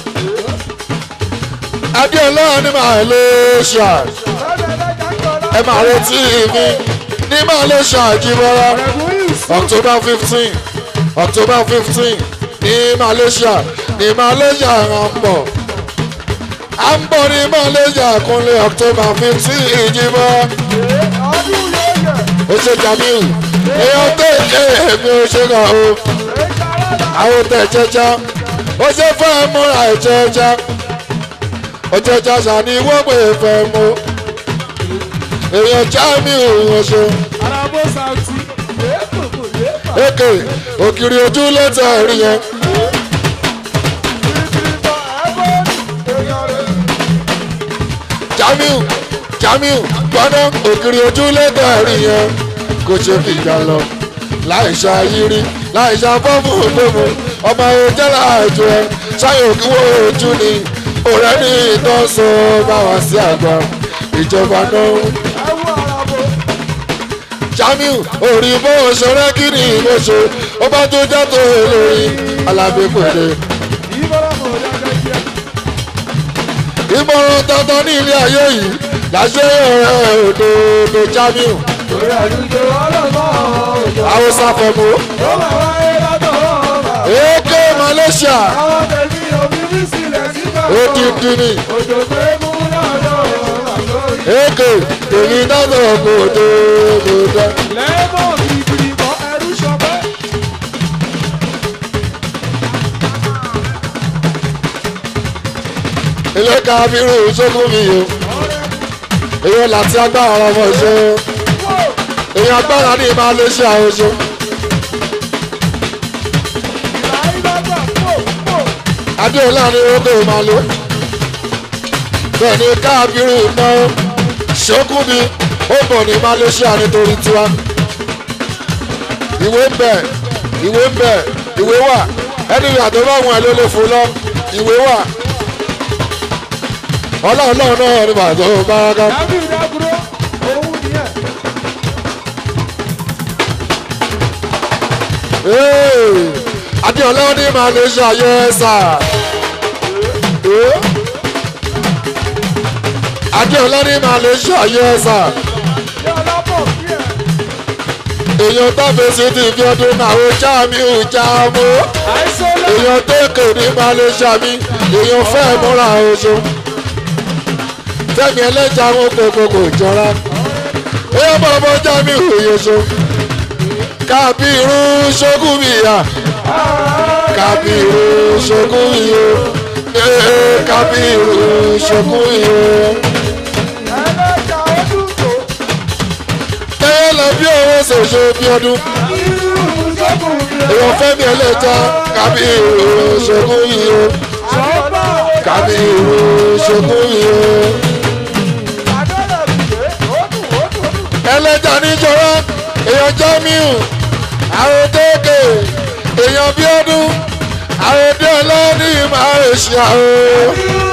adéọlá ní malaysia ẹ máa retí mi ní malaysia jíbọ́lá october fifteen october fifteen ní malaysia ní malaysia à ń bọ̀ à ń bọ̀ ní malaysia kúnlẹ̀ october fifteen ìjìbọ̀ ó ṣe jamiu èèyàn tó ké èmi ò ṣe kàn ó àwọn tẹ̀ jẹjẹ ó ṣe fẹ́ múra ìjẹjẹ ó jẹjẹ sani wọ́n pè é fẹ́ mú èèyàn jamiu wọ́n ṣe èké òkìrì ojú lẹ́tọ̀ rí yẹn. jamiu jamiu gbọ́dọ̀ òkìrì ojú lẹ́tọ̀ rí yẹn kò ṣe fìgbà lọ láì ṣàyírí láì ṣàfọ́fù òdòmù ọmọ ẹ̀jẹ̀ láàjọ ẹ ṣáyò kí wọ́n ojú ni ọ̀rẹ́ ní ìtọ́sọ bá wá sí àgbà ìjọba náà jamiu orí bó ṣọrẹ kí ni ìwé ṣe ó bá tó já tó lórí alábẹ́pẹ̀lẹ́. ìmọ̀ràn dandan ní ilé ayé yìí láṣẹ ọ̀rẹ́ òdòdó jamiu. haúsá fẹ̀mú. èké malaysia. odidi ni. èké tèmi náà lọ kó dòdòdó. ilé kábírù sókún mi o èyí láti agbára ọmọ ṣe èyí agbára ní ìmọ̀ alẹ́ ṣe àwọn ṣe. adéọlá ni ó kò máa lò bẹ́ẹ̀ ni kábírù náà sókún mi ó bọ̀ ní malaysia nítorí tiwa ìwé ń bẹ ìwé ń bẹ ìwé wà ẹni ìyàtọ̀ bá wọn ẹ ló lè fún lọ ìwé wà ọlọ́run náà náà ni bàtọ́ báraká. adéọlá ní malaysia yẹ sà. adéọlá ní malaysia yẹ sà. èèyàn tábèsì ti fi ọdún àwọn jáàmù jáàmù. èèyàn tó kè ní malaysia mi èèyàn fẹ́ múra oṣù fẹ́mi ẹlẹ́jà wọn gbogbo kò jọra èèyàn bọ̀ bọ́ jámi òyeṣo kábírú ṣogúnmíyà kábírú ṣogúnmíyà ee kábírú ṣogúnmíyà. ẹyẹ lọ bí owó ṣoṣo bí ọdún èèyàn fẹ́mi ẹlẹ́jà kábírú ṣogúnmíyà kábírú ṣogúnmíyà. ẹlẹ́jà níjọba èèyàn jamiu àròdékè èèyàn bíọ́dún àròdé ọlọ́ọ̀ni máa ń ṣe àrò.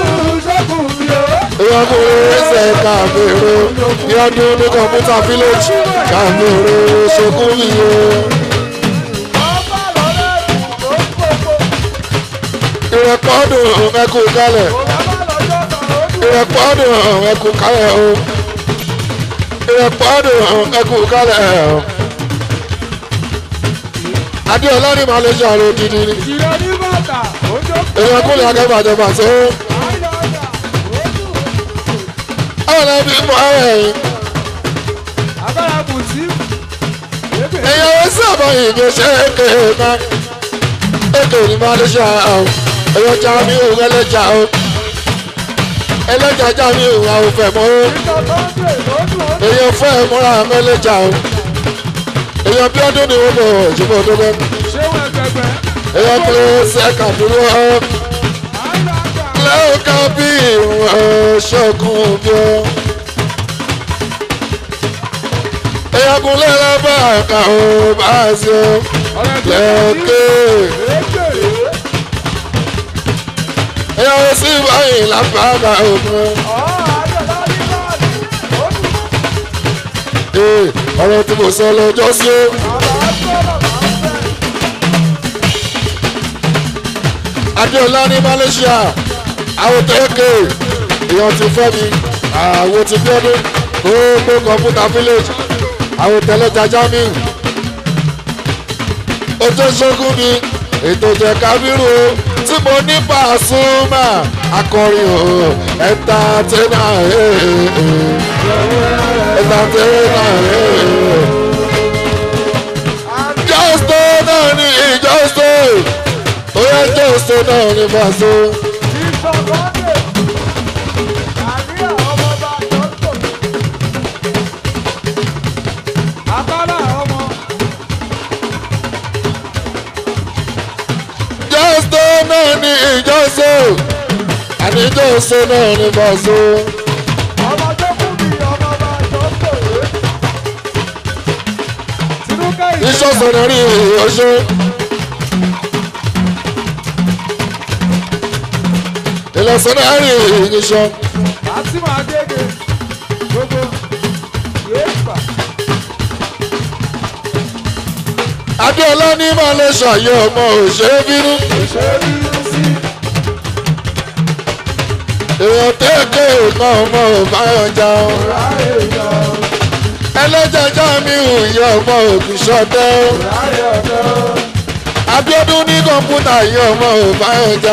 èèyàn kò lè ṣe kàmèrò bíọ́dún ní kọ̀mpútà village kàmèrò ṣokùn mi o. ìrẹ̀pọ̀dùn ẹkùn kalẹ̀ ìrẹ̀pọ̀dùn ẹkùn kalẹ̀ o ìrẹ̀pọ̀dùn ẹkùn kalẹ̀ o adéọlá ní malaysia ló dídí ní. èèyàn kúlẹ̀ akẹ́bàjẹ́ pàṣẹ. àwọn ẹbí mọ ara ẹ̀yìn. èèyàn wọ́n sábà ìgbé ṣe é ké ná. ètò ní malaysia o èèyàn jami ò ẹlẹ́jà o. ẹlẹ́jà jami ò àwọn òfẹ́ mọ́ o. èèyàn fẹ́ múra mẹ́lẹ́jà o èèyàn bí ọdún ni wọ́n bọ̀ ìjọba ọdún bẹ́ẹ̀. èèyàn kò sẹ́ka dúró ọ́. lẹ́ọ̀ká bí ìwọ̀n ṣọ́kùn bí ọ́. èèyàn kò lẹ́la bá àkà ó bá a ṣe ọ́. lẹ́ọ̀kẹ́. èèyàn ó sì báyìí lápá òkun. ọ̀rọ̀ tí mo sọ lọ́jọ́ sí ó. adéọlá ní malaysia àwọn tẹ́kẹ̀ èèyàn ti fẹ́ mi àwọn ti gbọ́dọ̀ gbogbo kọ̀ǹpútà village àwọn tẹ́lẹ̀jà jamiu ojú ṣógún mi ètò jẹ kábírù o tí mo ní pàṣùmà akọrin o ẹ̀ńtátẹ́nà ẹ̀ńtátẹ́nà jọ́sítò náà ní ìjọ́sítò ó yẹ jọ́sítò náà ní pàṣẹ. jọ́sítò náà ní ìjọ́sítò àníjọ́sítò náà ní pàṣẹ. ìṣọ́sọ̀nà rí ọṣẹ́. ìlọsọ̀nà rí ìṣọ́. adéọlá ní máa lè ṣàyẹ ọmọ òṣèré bínú. èèyàn tẹ́ẹ̀kẹ́ ìkan ọmọ òbáyọjà ẹlẹ́jẹ̀já mi ò yẹ ọmọ òkú ṣọdẹ́ abiodun ní kọ̀ǹpútà yẹ ọmọ òbáyọjà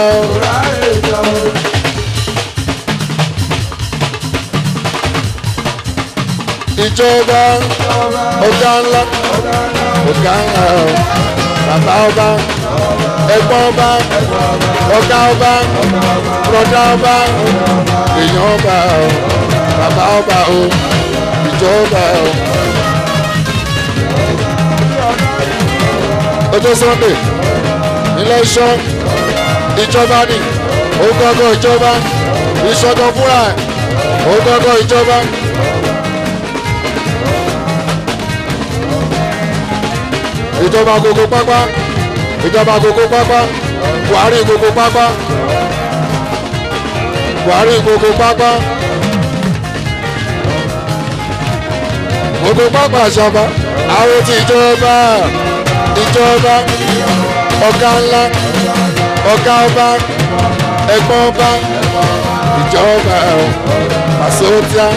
ìjọba ọ̀gá ńlá ọ̀gá ńlá bàbá ọba ẹ̀gbọ́n ọba ọ̀gá ọba bùrọ̀dá ọba èèyàn ọba bàbá ọba o ìjọba o. ọjọ́ sunday ilé iṣọ́ ìjọba ni ògọ́gọ́ ìjọba ìṣọ́gọ́ fúnra ẹ̀ ògọ́gọ́ ìjọba. ìjọba gbogbo pápá ìjọba gbogbo pápá buhari gbogbo pápá buhari gbogbo pápá gbogbo pápá àṣàbá àwọn ti ìjọba ìjọba ọ̀gá ńlá ọ̀gá ọba ẹ̀gbọ́n ọba ìjọba pàṣẹwọ́tíà.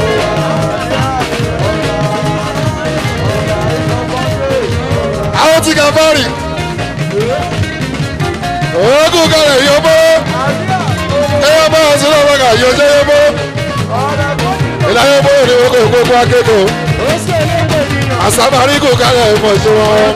àwọn ti kàfárì oògùn kalẹ̀ yọbọ ẹyọ bá wọn sílẹ̀ wọn kà yọjẹ yọbọ ìlànà bóyá ni wọ́n kò gbogbo akẹ́kọ̀ọ́ àsábàríkù kálẹ̀ ìmọ̀ṣẹ́ wọn.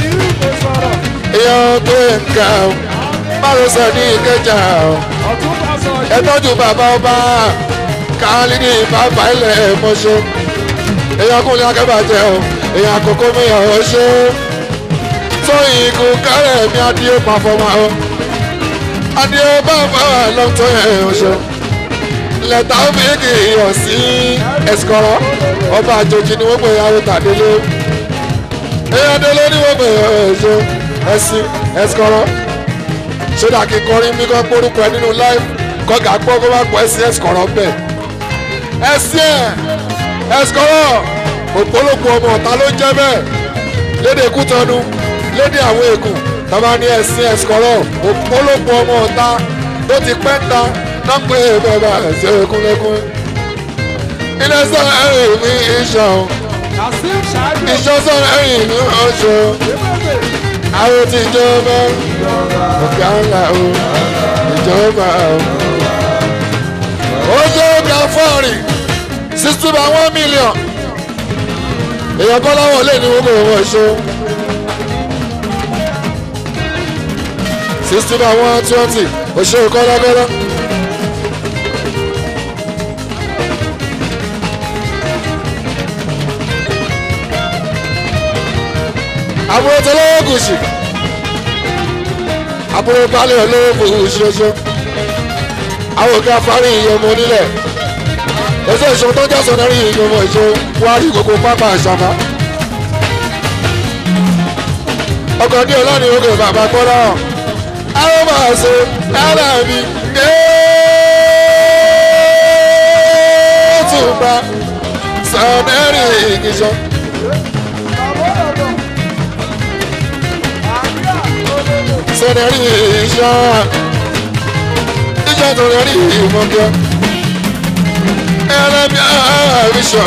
ìyẹn tó nǹkan márosẹ̀ ní ìkẹjà ẹ tọ́jú bàbá ọba káálí ní bàbá ilẹ̀ ìmọ̀ṣẹ́ èèyàn kúnlẹ̀ akẹ́bàjẹ́ o èèyàn àkókò mìíràn ó ṣe tóyìn ikú kálẹ̀ mi adìyẹ pàfọ́mà o adìyẹ bàbá lọ́tọ̀ ẹ̀ ó ṣe lẹ́tà òbíkì yọ̀ sí ẹ̀sìkọ́rọ́ ọba àjòjì ni wọ́n pè yàwó tàdélé èèyàn délé ni wọ́n pè ẹ̀ṣẹ̀ ẹ̀sìn ẹ̀sìkọ́rọ́ ṣédà kí kọrin bí kan gbórúkọ ẹ nínú láìpù kọ́gà gbọ́ kó bá pọ̀ ẹ̀sìn ẹ̀sìkọ́rọ́ bẹ̀ ẹ̀sìn ẹ̀ ẹ̀sìkọ́rọ́ òpólópó ọmọ ọ̀tá ló ń jẹ́ bẹ́ẹ̀ lédè kútọ́nu lédè àwọn ègùn tọ́ba ní ẹ̀sìn ẹ̀sìkọ́rọ́ òpólópó ọmọ ọ̀tá tó ti pẹ́ ń ta náà pé bẹ́ẹ̀ bá ẹ̀sìn ẹ̀kúnlẹ́kún ilé sọ̀rọ̀ ẹ̀rìn mi ìṣàn ìṣàn sọ̀rọ̀ ẹ̀rìn mi ọ̀ṣọ́ àwọn tí ìjọba ọ̀gá ńlá o ìjọba o. ó ṣe é ká fọ́ọ̀rì sixty by one million èèyàn kọ́ láwọn lè ní wọ́n kò wọ́n ṣe. sixty by one twenty òṣèré kọ́lákọ́lá. àbúrò tó lọ́wọ́ gùsì àbúrò balẹ̀ olówó gùsì oṣù àwọn òkè afárí ìyọmọ onílẹ̀ ẹsẹ̀ ìṣòro tó jásọ náà rí ìyọmọ ìṣó wá rí gbogbo pápá àṣàmá ọkọ̀ ní ọlọ́ni òkè bàbá gbọ́dọ̀ àwọn máa ṣe ara mi kéètùbà sọ̀nẹ́rì ìgbìṣọ́. sọ̀nẹ́rì ìṣọ́ ìjọ tó rẹ̀ rí ìmọ̀kẹ́ ẹlẹ́bí àbíṣọ́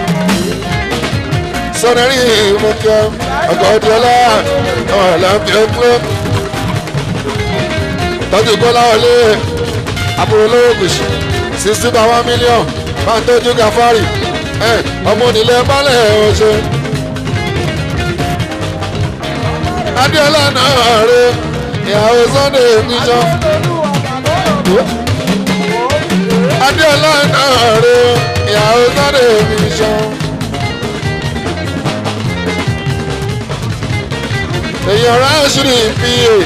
sọ̀nẹ́rì ìmọ̀kẹ́ ọgọ́dúnlá ọ̀làbíọ́pẹ́ tọ́jú kọ́lá wọlé àbúrò lówó gùsù sixty by one million máa ń tọ́jú gàfárì ọmọ onílẹ̀ balẹ̀ ọ̀ṣẹ́ adéọlá náà rẹ̀ ìyàwó sunday níjọ. adéọlá náà rè ìyàwó sunday níjọ. èèyàn ránṣírí ìfìyè.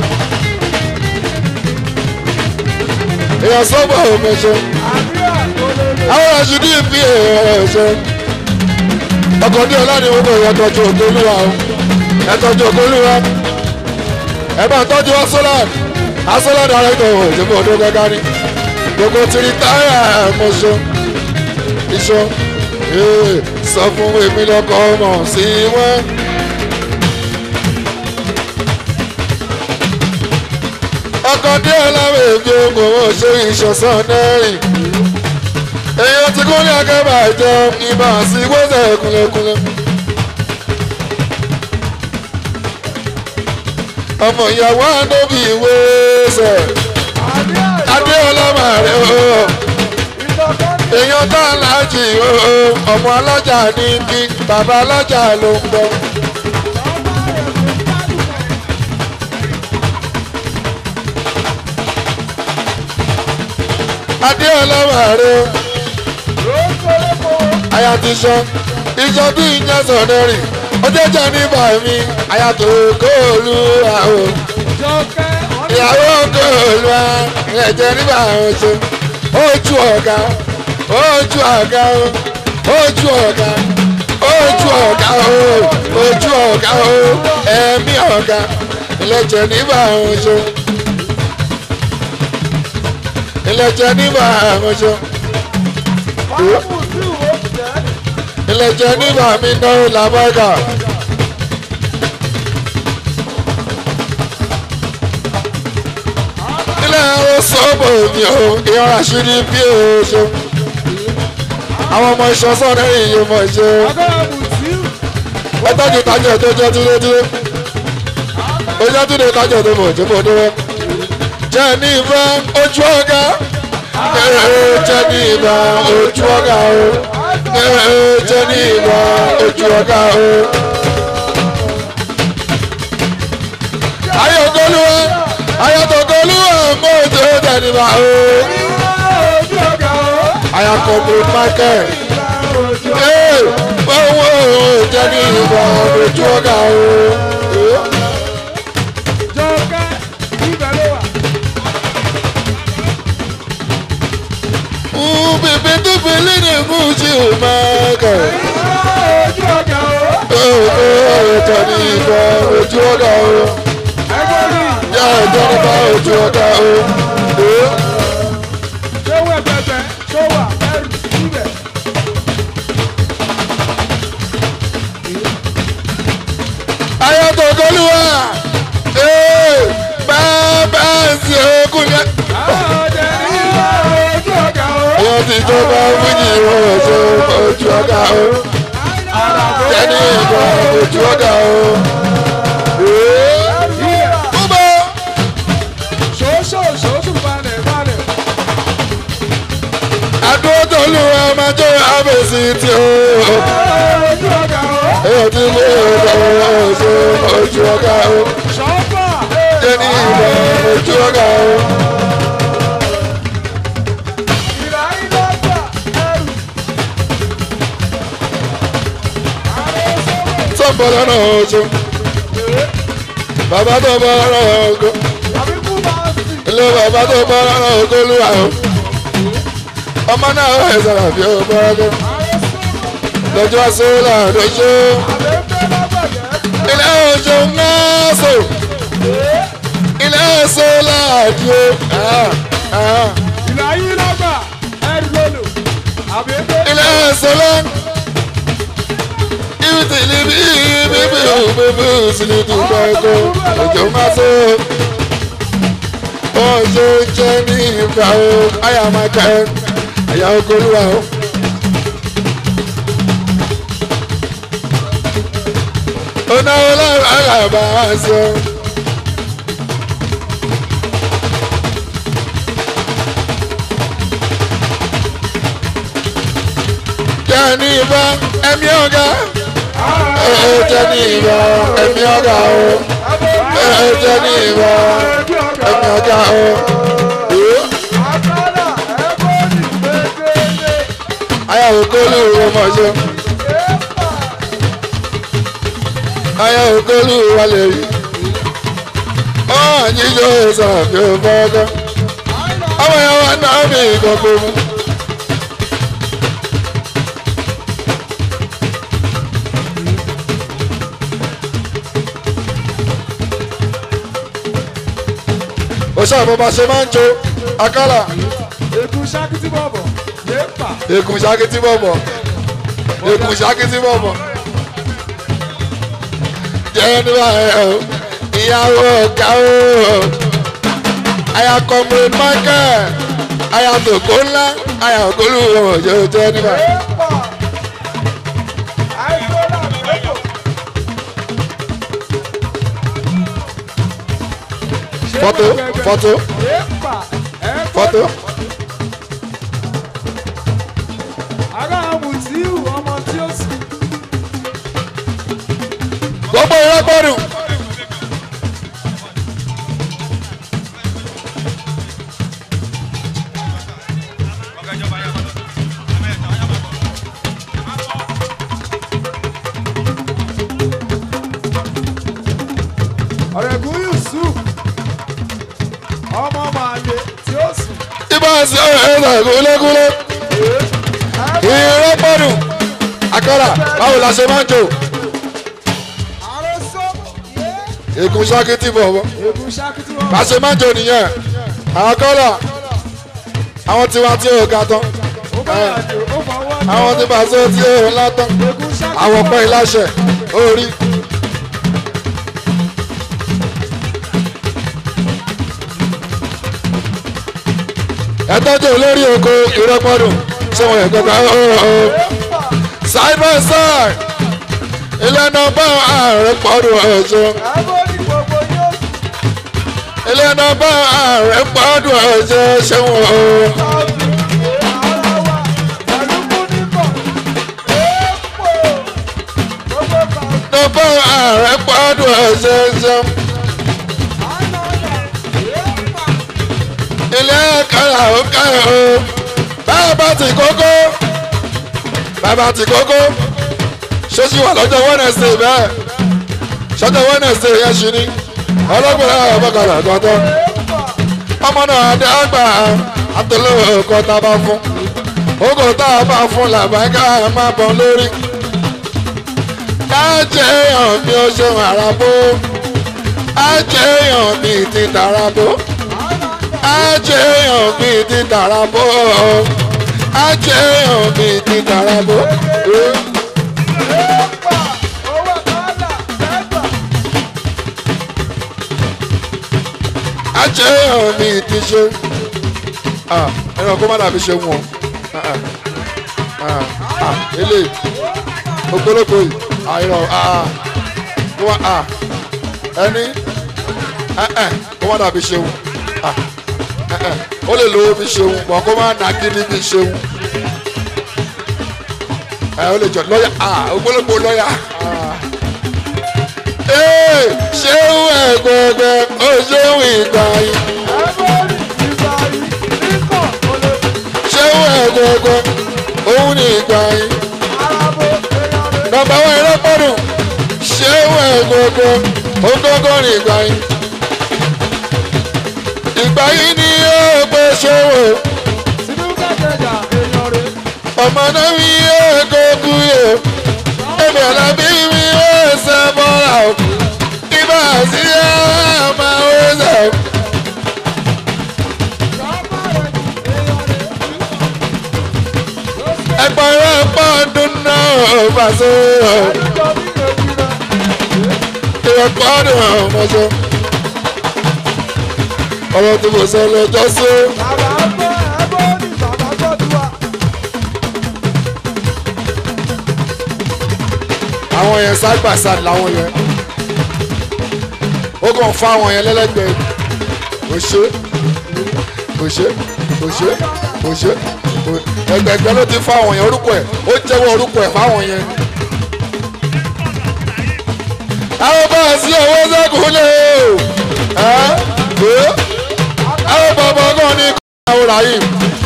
èèyàn sọ́bọ̀ òmẹ̀ṣẹ́. àwọn ránṣírí ìfìyè ọ̀ṣẹ́. ọkọ̀ adéọlá ni wọ́n bọ̀ ìyàtọ̀jú ògbólúwa o ẹ̀tọ́jú ògbólúwa ẹ bá tọ́jú asolad asolad director ìjọba ọdún gẹ́gẹ́ ní gbogbo tìrì táyà mọ̀ṣọ́ iṣọ́ sọ fún èmi lọ́kọ̀ ọmọ sí wọ́n. ọkọ̀ díẹ̀ láwọn èmi ogun owó ṣe ìṣọ̀sán nẹ́rìn èyí ti kún ní akẹ́bà ìjọ ìbá sí gbọ́sẹ̀ kúnlẹ̀kúnlẹ̀. ọmọ ìyàwó àdóbi ìwé ṣe adéọlá màrẹ o èèyàn tá a lájì o ọmọ alájà ní bí bàbá alájà ló ń bọ. adéọlá màrẹ o àyàtìṣọ ìjọ bí ìyẹn sọ̀nẹ́rì ọjọ́ jẹ́ nígbà mi àyàtò kóòlù àwọn ìyàwó kóòlù ẹ̀jẹ̀ nígbà oṣù ojú ọ̀gá ojú ọ̀gá ojú ọ̀gá ojú ọ̀gá ojú ọ̀gá ẹ̀mí ọ̀gá ìlẹ̀jẹ̀ nígbà oṣù ìlẹ̀jẹ̀ nígbà oṣù ìlẹ̀jẹ̀ nígbà mi náà làbọ́gà. ilé ẹ̀rọ sọ́ọ̀bù mi ò ìyọ̀rọ̀ àṣírí bí oṣù. àwọn ọmọ iṣan sọ́ọ̀nù ẹ̀yìn yìí mọ̀ ṣe. ẹ tọ́jú tájọ̀ tó jẹ́ dúródúró. ó jẹ́ dúró tájọ̀ tó mọ̀ tó mọ̀ dúró. jẹ́ ní ìfẹ́ ojú ọ̀gá ee jẹ́ ní ìbá ojú ọ̀gá o ee jẹ́ ní ìbá ojú ọ̀gá o. ayọ̀gọ́lùwà ayọ̀tọ̀gọ́lùwà mọ̀ ojú ọ̀gá níbà o. ayakọ̀bù michael ee owó jẹ́ ní ìbá ojú ọ̀gá o. bèbè tó fẹlẹ́ ní fújì ò máa kà. ọ̀tọ̀ ní ìbá ojú ọ̀gá o. yá ẹ̀jẹ̀ nípa ojú ọ̀gá o. ayọ̀tọ̀ kọlùwà bàbá ẹ̀sìn ogun yẹn. Wọ́n ti tó bá fújì wọ́n ṣe ojú ọ̀gá o. Tẹ́ni ìbọn ojú ọ̀gá o. Búbọ̀. Adúró tolú ẹ máa jó abèsí tí o. Èyí ti mú ìbọn ṣe ojú ọ̀gá o. Tẹ́ni ìbọn ojú ọ̀gá o. tó bọ̀ lọ́nà ọ̀ṣọ́ bàbá tó bọ̀ lọ́nà ọ̀gọ́ ilé bàbá tó bọ̀ lọ́nà ọ̀gọ́ olúwa o ọmọ náà ó ẹ̀ sọ̀rọ̀ bí ó bọ̀ ọ̀gọ́ lọ́jọ́ sólà lọ́jọ́ ilé ọ̀ṣọ́ náà sọ ilé sólà àdìo. ìlàyé lọ́gbà ẹ̀rù lólo àbẹ̀bẹ̀. ilé sólà ibitili bi bibi bibi sili ti gbàgbọ òjò máa so ọjọ jẹ ní ìgbà o àyà máa kẹ àyà okòlùwà o. onáwó lára àgbà sọ. jẹ́ ní ìbá ẹ̀mí ọ̀gá ẹ̀ẹ́dẹ́ ní ìbá ẹ̀mí ọ̀gá o ẹ̀ẹ́dẹ́ ní ìbá ẹ̀mí ọ̀gá o. ayáwó kólú ọmọọṣọ ayáwó kólú wálé rí ọ̀hún jíjọ ìsàfihàn fọ́ọ́kọ́ ọmọ yẹn wà náà mi ìkọ̀kọ̀ mu. òṣà àbọ̀bà ṣe máa ń jo akálà. ègún ṣákìtì bọ̀bọ̀ yéèpà. ègún ṣákìtì bọ̀bọ̀ ègún ṣákìtì bọ̀bọ̀. jẹ́ nígbà ẹ̀ o ìyàwó ọ̀gá o àyà comrade michael àyà tòkó ńlá àyà ògólù ọ̀jọ̀ jẹ́ nígbà. fọ́tò fọ́tò fọ́tò. ará mutiu ọmọ tí ó sì. gbogbo ìrẹ́pọ̀dù. ọ̀rẹ́gun yusuf ọmọ màlẹ tí ó sì. ibà sí ọ̀rẹ́ ẹ̀rọ ìgúnlẹ́gúnlẹ́. ìrẹ́pọ̀dù. akọ́là báwo la ṣe máa ń jò. ègún ṣákìtì bọ̀bọ̀. ègún ṣákìtì bọ̀bọ̀. bá ṣe máa ń jò nìyẹn. àwọn kọ́là àwọn tiwa tí ò ga tán. àwọn tí bá ṣe tí ò ńlá tán. àwọn pẹ́ ìláṣẹ orí. ẹ tọ́jú olórí oko ìrọ́pọ̀dùn ṣé wọ́n yẹ kọ́kọ́ ọ̀ọ́ side by side ilé nọmba ààrẹ pọ̀dùn ọ̀ṣọ́ ilé nọmba ààrẹ pọ̀dùn ọ̀ṣọ́ ṣé wọ́n ọ̀ọ́ bá ààrẹ pọ́dún ẹ̀ṣẹ̀ ṣe. ilé kára ó kára o bàbá ti kókó bàbá ti kókó ṣéṣì wà lọ́jọ́ wednesday bẹ́ẹ̀ ṣọ́jọ́ wednesday yẹn ṣì ní ọlọ́gbẹ̀rẹ̀ ọ̀bọ̀kàlà tọ́tọ́ ọmọ náà dàgbà àtẹlẹ́wọ̀ ọkọ̀ tá a bá fún ogo tá a bá fún làbáńgá máa bọ̀ lórí kájẹ́ èèyàn bí ó ṣe àràbó ájẹ́ èèyàn bí ti tàràbó ájẹ́ èèyàn bí ti tàràbó ájẹ́ èèyàn bí ti tàràbó. ájẹ́ èèyàn bí ti ṣe ẹ̀rọ kó má dàbí ṣe wọ̀n ele ogologo yìí àìrọ wá ẹni kó má dàbí ṣeun ó lè lówó bí ṣeun mọ kó má nà gidi bí ṣeun ó lè jọ lọ́yà ogologo lọ́yà ṣéun ẹ̀gbẹ̀gbẹ̀ ó ṣéun ìgbà yìí. ṣéun ẹ̀gbẹ̀gbẹ̀ òun ní ìgbà yìí. nọmba wọn ẹlẹ́pọ̀dùn ṣéun ẹ̀gbẹ̀gbẹ̀ òun gbọ́ngàn ní ìgbà yìí. ìgbà yìí ni yóò gbé ṣòwò. ọmọ náà mi yóò kókú yó. èmi àlábí mi yóò ṣe bọ́lá o. ibà sí ẹ̀ máa wé sẹ́wọ̀n. ẹgbẹ̀rún pọ́ọ̀dún náà fàṣọ. ìwé pọ́ọ̀dún ọmọṣọ. ọ̀rọ̀ tí mo sọ lọ́jọ́ sí. àwọn yẹn ságbàsá làwọn yẹn ó kàn fún àwọn yẹn lẹ́lẹ́gbẹ̀ẹ́ kò ṣe kò ṣe kò ṣe kò ṣe ẹgbẹgbẹ ló ti fáwọn yẹn orúkọ ẹ ó jẹ́wọ́ orúkọ ẹ fáwọn yẹn. àwọn bá a sí owó sẹ́kùnlé o ẹ àwọn bàbá náà ní àwọn ràyìn.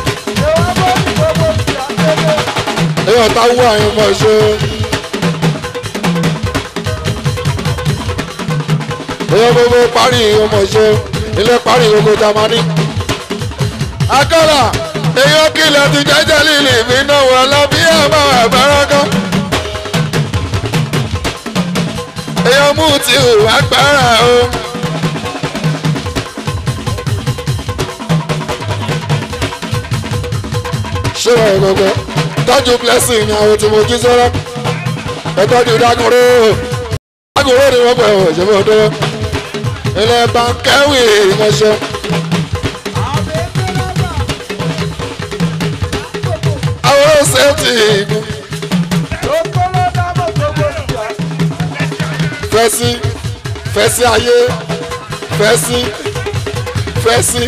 èèyàn ta wú àyìn mọ̀ ṣe. èèyàn gbogbo parí ọmọ ṣe ilé parí gbogbo jamani. akọ́là èèyàn kìlọ̀ ti jẹ́jẹ́ lílì mí náà wọ̀ lọ bí ẹ̀ bá wà bẹ́rẹ́gán. èèyàn mú ti hùwà gbára o. ṣé wọ́n gbogbo tọ́jú blessing ni àwọn tí mo jí sọ́rọ́ ẹ tọ́jú dágúró dágúró ni wọ́n pẹ̀ wọ̀ ṣe fún ọdún ilẹ̀ bankẹ́wì ìmọ̀ṣẹ́. àwọn sẹ́ẹ̀tì ìgún. fẹ́sí fẹ́sí ayé fẹ́sí fẹ́sí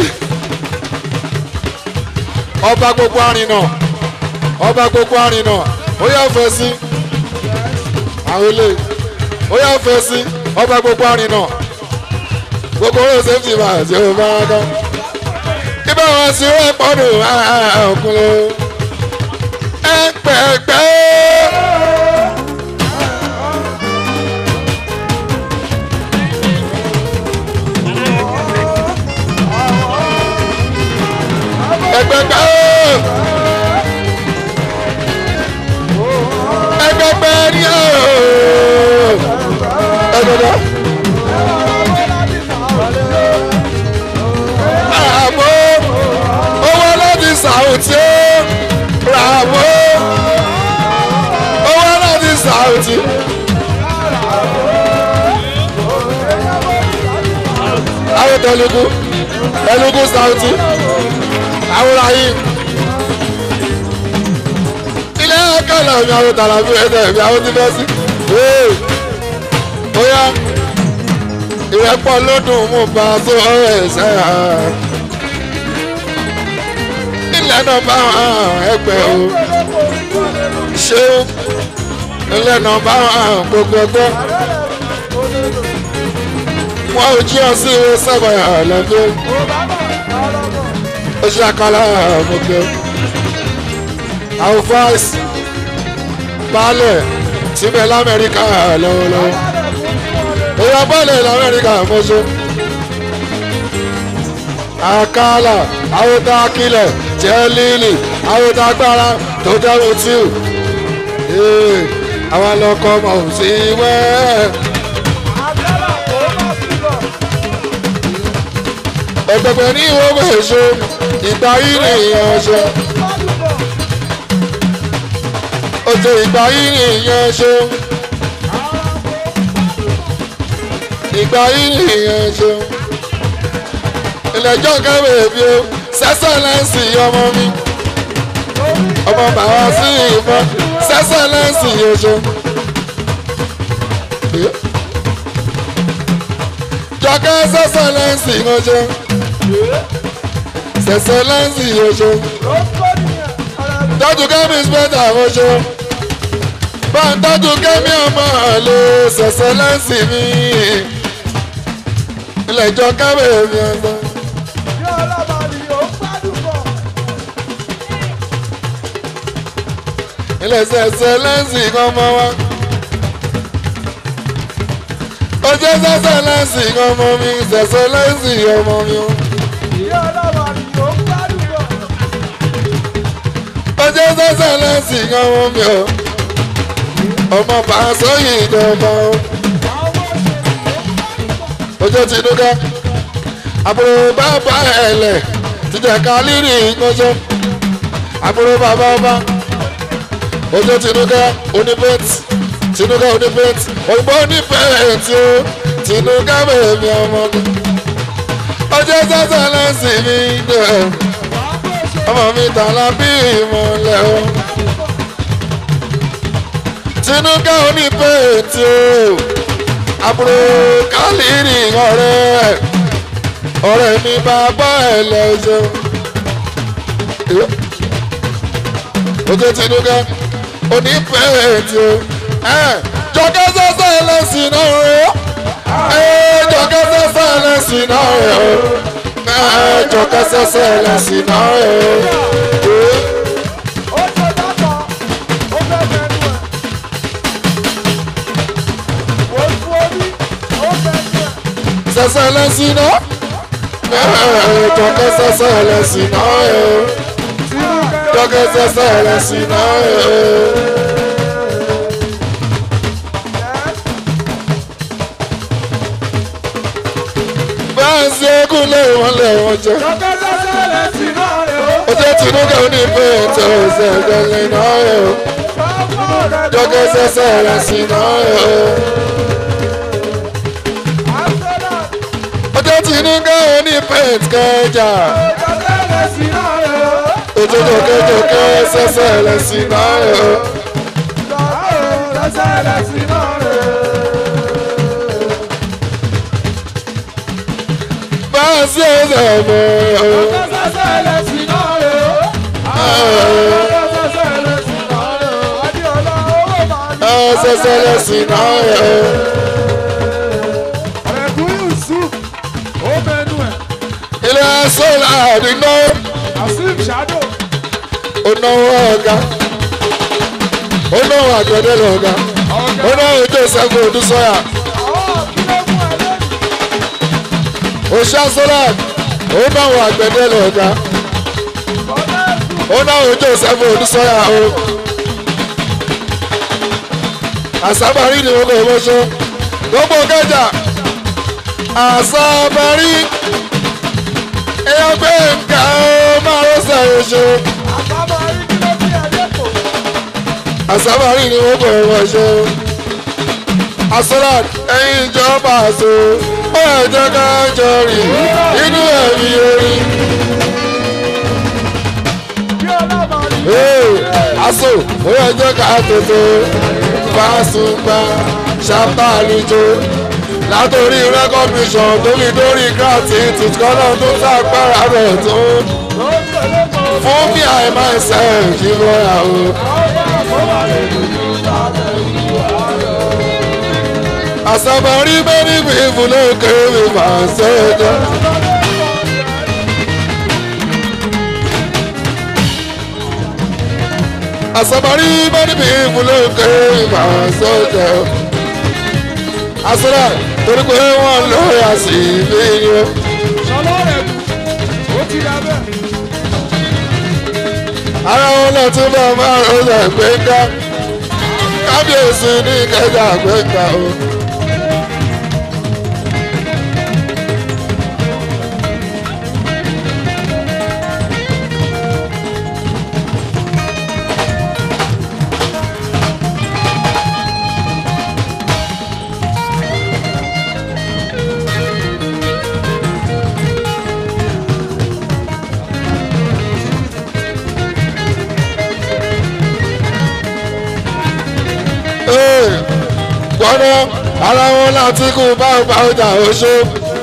ọba gbogbo àrìnà ọba gbogbo àrìnà ó yà fẹ́sí àwọn ilé ó yà fẹ́sí ọba gbogbo àrìnà gbogbo owó sẹ́ẹ̀tì máa ṣe ó bá wọn kọ́ ibà wọn sí wọn pọ́nù ọkùnrin ẹgbẹgbẹ. ẹgbẹgbẹ. ẹgbẹgbẹ ni o. ẹgbẹgbẹ. àbò owó láti sàwùtí ó bravo owó láti sàùtì. àwọn tẹlugu tẹlugu sàùtì àwòrán yìí. ilé ẹ̀kọ́lẹ̀ mi àwọn tàlàbí ẹ̀dẹ̀ mi àwọn tí fẹ́ sí. bóyá ìrẹ́pọ̀ lódùn mú bá a tó ọ̀rọ̀ ẹ̀sẹ̀ hàn ilẹ̀ náà bá ẹgbẹ́ o ṣeun ilé nọmba one gbogbo ẹgbẹ́ wọn ò jí ọ sí ìwé sẹ́gbọ̀n àlẹ́gbẹ́ ó ṣe àkàlà gbogbo àwọn fáìsì baálẹ̀ síbẹ̀ lamẹ́ríkà lọ́wọ́lọ́wọ́ èèyàn baálẹ̀ lamẹ́ríkà mọ́ṣọ́ àkàlà àwòtá akílẹ̀ jẹ́ líìlì àwòtá agbára tó jẹ́ mutiu àwọn lọkọ mọ̀ sí wẹ́. ẹgbẹgbẹ ní ìwọ́gbọ̀ èso ìgbà yìí nìyẹn ṣe. oṣù ìgbà yìí nìyẹn ṣe. ìgbà yìí nìyẹn ṣe. ilẹ̀jọ́ kẹ́wé bí o sẹ́sẹ̀ lẹ́sìn ọmọ mi ọmọ bàbá sí ìfọ́ sẹ́sẹ̀ lẹ́sìn oṣù. jọkẹ́ sẹ́sẹ̀ lẹ́sìn oṣù. sẹ́sẹ̀ lẹ́sìn oṣù. tọ́jú kẹ́mi spẹ́tà oṣù. bá ń tọ́jú kẹ́mi ọmọ àlè sẹ́sẹ̀ lẹ́sìn mi. ilẹ̀ ìjọ kẹ́mi èmi ọ̀sán. ilẹ̀ sẹ̀sẹ̀ lẹ́sìn kan mọ́ wa. ó jẹ́ sẹ̀sẹ̀ lẹ́sìn kan mọ́ mi sẹ̀sẹ̀ lẹ́sìn ọmọ mi o. ó jẹ́ sẹ̀sẹ̀ lẹ́sìn kan mọ́ mi o. ọmọ pàṣẹ yìí ìjọba o. ojú tinúkẹ́ àbúrò bàbá ẹ̀lẹ̀ tìjà kálírì ìgbọ́njọ́ àbúrò bàbá ọba ojú tinúkẹ́ oníbẹ́ẹ̀tì tinúkẹ́ oníbẹ́ẹ̀tì òyìnbó oníbẹ́ẹ̀tì o tinúkẹ́ bèbí ọmọ mi ojú sẹ́sẹ̀ lẹ́sìn mi dẹ̀ ọmọ mi tààlà bí ìmọ̀lẹ̀ o tinúkẹ́ oníbẹ́ẹ̀tì o àbúrò kálírì ọ̀rẹ́ ọ̀rẹ́ mi bàbá ẹ̀ lẹ́sẹ̀ ojú tinúkẹ́ onífẹ̀ẹ́tì o jọkẹ́ sẹ́sẹ́ ẹlẹ́sìn náà rẹ̀ o jọkẹ́ sẹ́sẹ́ ẹlẹ́sìn náà rẹ̀ o jọkẹ́ sẹ́sẹ́ ẹlẹ́sìn náà rẹ̀ o. sẹ́sẹ́ ẹlẹ́sìn náà jọkẹ́ sẹ́sẹ́ ẹlẹ́sìn náà rẹ̀ o jọkẹ́ sẹ́sẹ́ ẹlẹ́sìn náà rẹ̀ o. ṣe kú lé wọn lé wọn jẹ. ó jẹ́ tinúkẹ́ onífẹ́ tó ṣe gbẹ̀lẹ̀ náà yẹ o. jọ́kẹ́ sẹ́sẹ́ rẹ̀ sí náà yẹ o. ó jẹ́ tinúkẹ́ onífẹ́ kẹjà. ojú jọkẹ́ jọkẹ́ sẹ́sẹ́ rẹ̀ sí náà yẹ o. sí ẹsẹ̀ mọ́. Ẹsẹ̀ lẹ́sìn náà yẹ. Ọ̀rẹ́kùn Yusuf ó mẹ́nu ẹ̀. Ilé sọ́lá àdínà. Asim Shado. Ó náwó ọ̀gá. Ó náwó àgbẹ̀dẹ lọ́gá. Ó náwó Joseph Odúsọ́yà. Oṣá sọ́lá ó náwó àgbẹ̀dẹ lọ́gá. Ó náwó Joseph Odúsọ́yà o. Àsábàrí ni wọ́n kọ́ ọ́ mọ́ṣọ́. Gbogbo kẹjà. Àsábàrí èèyàn pé nǹkan ó máa ló sẹ̀rẹ̀ ṣe. àsábàárì ni wọ́n bọ̀ wọ́n ṣe. asolat ẹ̀yin ìjọba àṣọ ó yẹ jẹ́ ká jọ rìn inú ẹ̀mí orin. aso ó yẹ jẹ́ ká tètè fásùnpá ṣàpàlùjọ látòrí recognition tó fi dórí gratitude kọ́nà tó sàgbára rẹ̀ tó fún mi àìmọ̀ ẹsẹ̀ kí wọ́n yà ó. àsàbàrí mẹ́rin mi ìfúnlókè mi máa sọ́jọ́. àsàbàrí mẹ́rin mi ìfúnlókè mi máa sọ́jọ́. àsọ̀rọ̀ torí pé wọ́n lóya sí mi yó. Ṣọlá rẹ̀ kù, ó ti dà bẹ́ẹ̀. ara wọn náà tún bá máa rọ́ọ̀dà gbẹ̀ngà kábíyèsí ní kẹjà gbẹ̀ngà o. Ee, gbọ́dọ̀ ara wọn láti kú báwo báwo jà oṣù.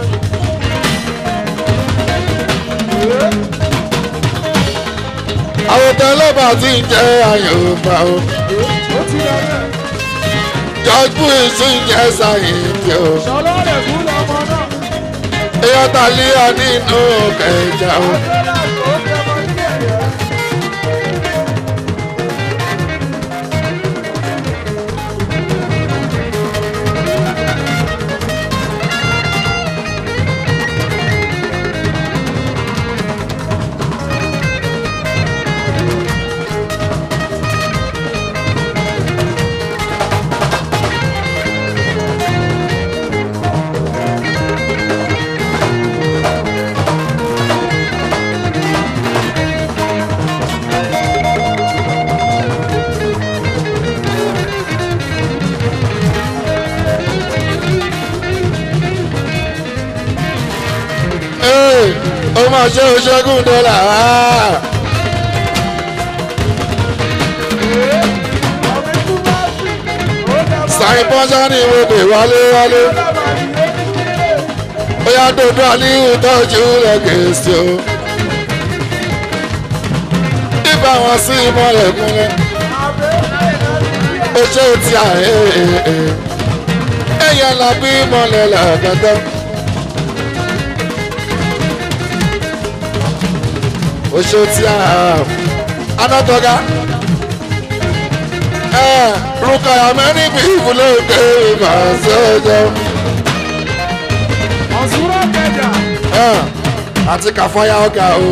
àwọn tẹlẹbà ti ń jẹ àyànfà o. Ó ti dà bẹ́ẹ̀. george bush ti ń jẹ sáyẹ̀ntì o. Ṣọlá rẹ̀ kù lọ́mọ náà. èèyàn tàlíyà nínú kẹjà o. Ee, ó máa ṣe oṣẹ́gun dọ́là. sàìn pọ́nṣá ní ìwé wálé wálé. ó yá dodo aliyu tọ́jú rẹ̀ kèsì o. ibà wọn sí ìmọ̀lẹ̀ kúnlẹ̀. ó ṣe ti àyè èèyàn làbí ìmọ̀lẹ̀ làgàtà. oṣù tí a anatoga ẹ rúkàyà mẹ́rin bí ìwúlò pé màá sọ́jọ́ Ọ̀ṣunrọ̀ kẹjà. ẹ àti kàfáyà ọ̀gá o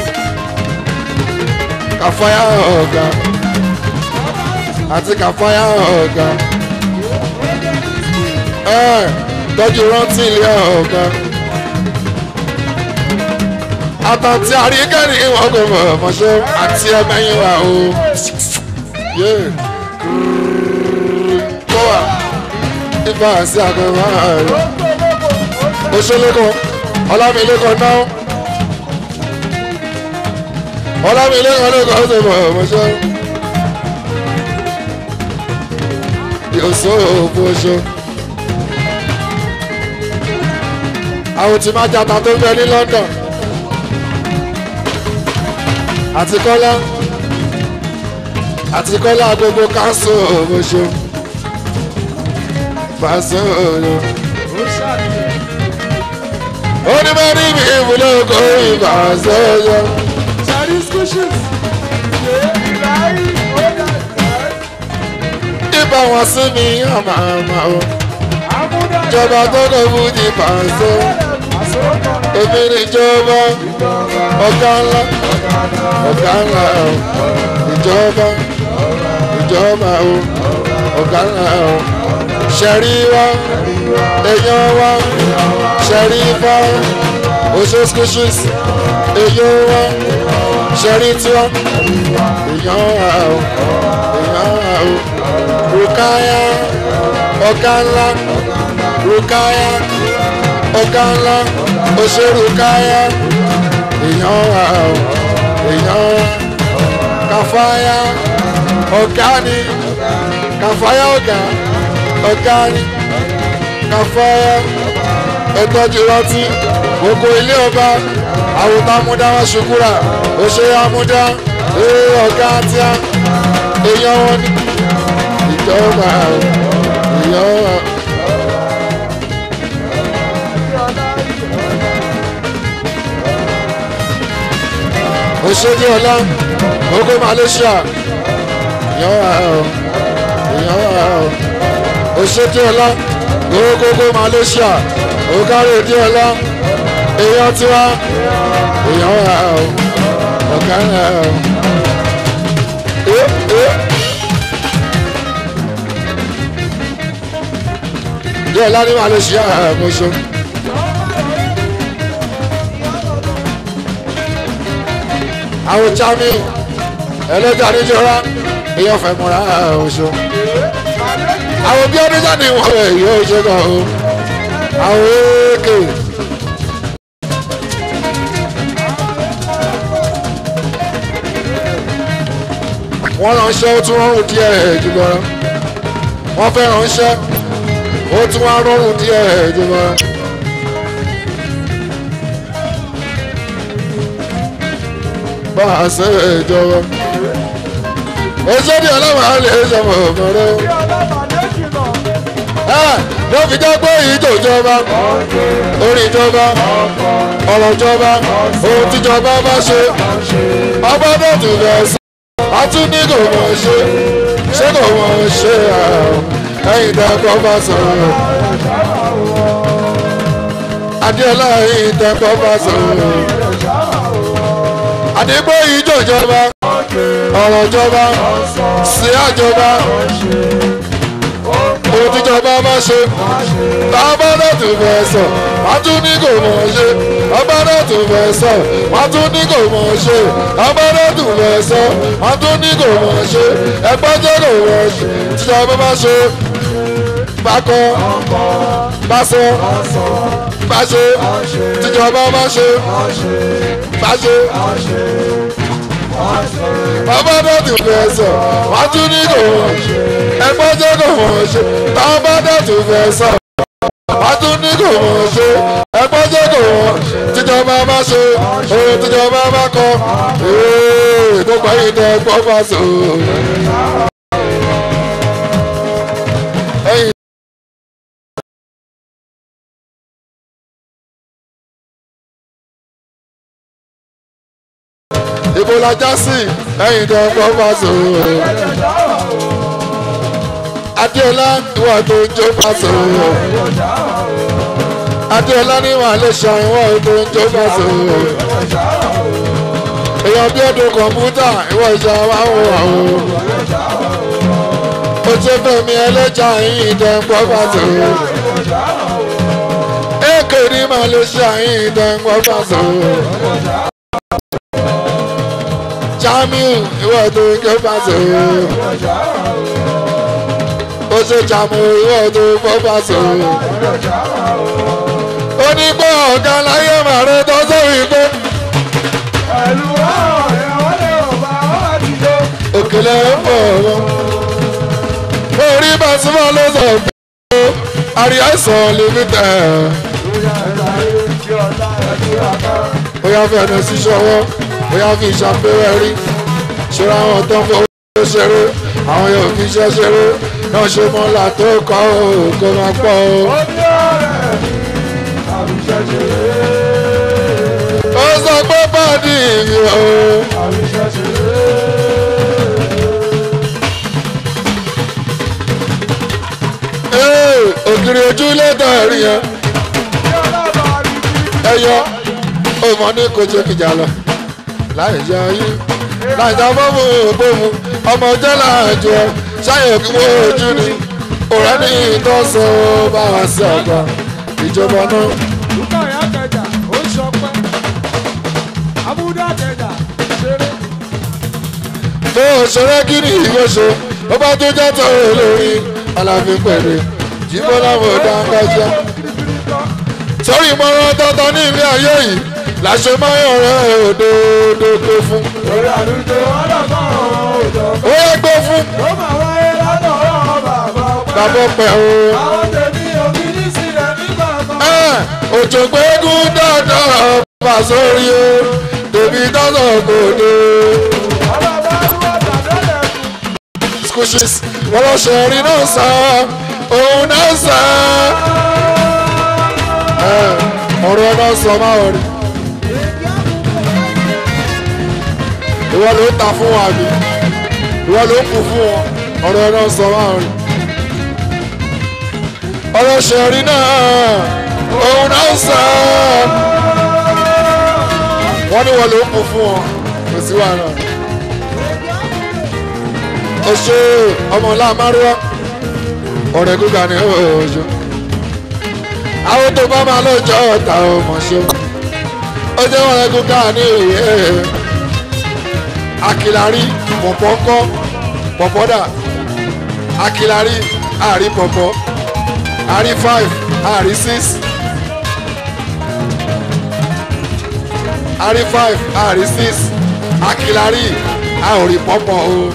kàfáyà ọ̀gá àti kàfáyà ọ̀gá ẹ tọ́jú rántí ilé ọ̀gá àtàntí àríkẹ́rì wọn kò mọ̀ ọ̀mọ̀ṣẹ́ àti ẹ̀mẹ́yìn wa o. kọ́wà ifá àti àgbẹ̀wá rẹ̀ oṣoolékọ ọlámilẹ́kọ náà ọlámilẹ́kọ lẹ́kọ ọ̀sẹ̀ mọ̀ ọ̀mọ̀ṣẹ́ yóò sọ òfò oṣù. àwọn tí máa jata tó ń bẹ ní London àti kọ́lá àti kọ́lá gbogbo káńsù òmòṣó fàṣọ òyò. ó ní bá rí mi ìwúlò kó ìfàṣọ òyò. Sari squishes. Ṣé ìlàyé ó dà ibà wọn sí mi àmà àmà o. Àmúdá. ìjọba tó kọ fún ti fàṣọ. èmi ni ìjọba ọ̀gá ńlá ọ̀gá ńlá o. ìjọba ìjọba o ọ̀gá ńlá o. ṣẹ̀rí wa èèyàn wa ṣẹ̀rí fa oṣù squishes èèyàn wa ṣẹ̀rí tiwa èèyàn wa o èèyàn wa o. rukaya ọ̀gá ńlá rukaya ọ̀gá ńlá oṣù rukaya èèyàn wa o èèyàn wa kàfáyà ọ̀gá ni kàfáyà ọ̀gá ọ̀gá ni kàfáyà ẹ̀tọ́jú rántí gbogbo ilé ọba àwòtá amúdá wọn ṣukúrà òṣè amúdá ee ọ̀gá tíá èèyàn wọn ni ìjọba èèyàn wọn òṣèdí ọlá ogo malaysia ìyàwó ẹ̀ ìyàwó ẹ̀ òṣèdí ọlá ogogo malaysia ògáre dí ọlá èèyàn tiwa ìyàwó ẹ̀ ọ̀gá ẹ̀ díẹ̀ ọlá ní malaysia ẹ̀ mọ̀ṣọ́. àwọn jami ẹlẹ́jà níjọra èèyàn fẹ́ múra oṣù àwọn bí ọdún jáde wọn rẹ̀ yóò ṣe kàn ó àwọn èèkè. wọ́n ránṣẹ́ ó tún rọrùn díẹ̀ jùlọ wọ́n fẹ́ ránṣẹ́ ó tún wá rọrùn díẹ̀ jùlọ. bá a ṣe ìjọba. Oṣooṣi ọlọ́wọ́ á lè ṣọmọ ọ̀mọ̀rẹ́. Ló fi jẹ́ pé ìjọba, orin ìjọba, ọ̀rọ̀ ìjọba, ohun tíjọba bá ṣe, ọba náà tún bẹ̀ sí. A tún ní kò mọ̀ ṣe, ṣé kò mọ̀ ṣe ẹ̀yìn dẹ́kọ̀ bá sọ̀rọ̀. Adéọlá ẹ̀yìn dẹ́kọ̀ bá sọ̀rọ̀ àdìgbò ìjọ ìjọba ọ̀rọ̀ ìjọba sí àjọba ohun tíjọba bá ṣe bàbá náà tún fẹ́ sọ wọ́n tún ní kò mọ̀ ṣe bàbá náà tún fẹ́ sọ wọ́n tún ní kò mọ̀ ṣe bàbá náà tún fẹ́ sọ wọ́n tún ní kò mọ̀ ṣe ẹgbẹ́ jẹ́ kò mọ̀ ṣe tíjọba bá ṣe bákọ báṣọ báṣe tíjọba bá ṣe báṣe bàbá náà tún fẹ́ sọ wọ́n tún ní kò wọ́n ẹgbẹ́ jẹ́ kò wọ́n ṣe bàbá náà tún fẹ́ sọ wọ́n tún ní kò wọ́n ṣe ẹgbẹ́ jẹ́ kò wọ́n tíjọba bá ṣe ohun tíjọba bá kọ tó parí tẹ gbọ́ bá sọ. ibo la já sí ẹ̀yìn tó ń bọ́ fásó. adéọlá ìwà tó ń jó fásó. adéọlá ní wà lè ṣe ìwà tó ń jó fásó. èèyàn bí ọdún kọ̀ǹpútà ìwà ìjà wa ń wà o. ó ti fẹ̀mí ẹlẹ́jà ẹ̀yìn tó ń bọ́ fásó. èkè ní màá lè ṣe ẹ̀yìn tó ń bọ́ fásó jamiu ìwọ tó ń ké pàṣẹ ó ṣe jàmù ìwọ tó ń fọ́ pàṣẹ ó ní pé ọ̀gá láyé màrẹ tó sórí pé. òkèlè ń bọ̀ wọ́n orí bàṣúmọ̀ ló sọ pé àríyá sàn lèmi tẹ̀. ó yá fẹ́ ẹnu sí ṣọwọ́ bóyá fi ìṣàpẹrẹ rí ṣọ́ra àwọn tó ń fowó ṣeré àwọn yóò fi iṣẹ́ ṣeré náà ṣe mọ́lá tó kọ́ ò kó máa pọ̀ o. ó sọ pé báàdì mi o. ògiri ojú lẹ́tọ̀ ẹ̀rí yẹn ẹyọ ó mọ ní kò jẹ́ kìjà lọ láì jẹ ayé láì jẹ fọ́ọ̀mù ògbómu ọmọ jẹ́ láàjọ ṣáyẹ̀ kí wọ́n ojú ni òrẹ́ ní ìtọ́sọ bá wá sí ọgbà ìjọba náà. Lúkà yà kẹjà, ó ń ṣọpẹ́. Abúdá kẹjà, ṣeré. tó ṣeré kí ni ìwé ṣe ó bá tó jẹ́ tó lórí aláfi pẹ̀lú jíbọ́ láwọn ọ̀dà ń kájá. sórí ìmọ̀ràn tọ́tọ́ ní ilé ayé yìí làṣẹ máa ń yọ̀rọ̀ òdòdó gbé fún. Lórí àdúgbò ọlọ́kọ̀ọ́ òjò. ó yẹ gbé fún. Ó máa wáyé lọ́dọ̀ ọ̀rọ̀ bàbá ọpẹ́. bàbá ọpẹ́ o. Àwọn tèmi òbí ní sílẹ̀ nígbà kan. òjò gbẹ́gùn dáadáa bá sórí o tèmi dáná kò dé. squishes wọ́n lọ ṣe rí náà sá òun náà sá. ọ̀rọ̀ náà sọ máa rí. ìwọ ló ń ta fún wa mi ìwọ ló ń kú fún wọn ọ̀rọ̀ náà sọ máa rìn ọ̀rọ̀ ṣẹ̀rí náà òun náà ń sọ wọ́n ní wọ́n ló ń kú fún wọn kò sí wàhálà o ṣe ọmọ ńlá márùwá ọ̀rẹ́ gíga ni ó ṣe àwọn tó bá máa lọ́jọ́ ọ̀tá ọmọ ṣe ó jẹ́ ọ̀rẹ́ gíga ní ìwé akilari pọ̀pọ̀ kọ́ pọ̀pọ̀ dà akilari àrí pọ̀pọ̀ àrí five àrí six àrí five àrí six akilari àrí pọ̀pọ̀ o.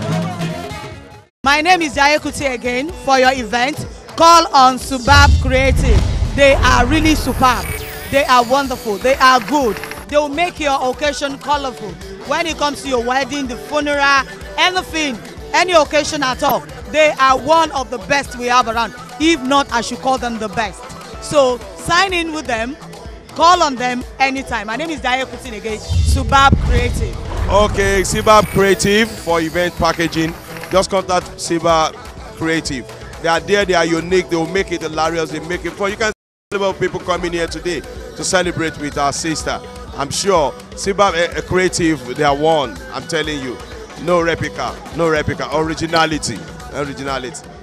My name is Jayekuti again. For your event, call on Subab Creative. They are really superb. They are wonderful. They are good. They will make your occasion colorful. When it comes to your wedding, the funeral, anything, any occasion at all, they are one of the best we have around. If not, I should call them the best. So sign in with them. Call on them anytime. My name is Jayekuti again. Subab Creative. Okay, Siba Creative for event packaging. Just contact Siba Creative. They are there, they are unique, they will make it hilarious, they make it fun. You can see about people coming here today to celebrate with our sister. I'm sure Siba uh, Creative, they are one. I'm telling you. No replica, no replica. Originality. Originality.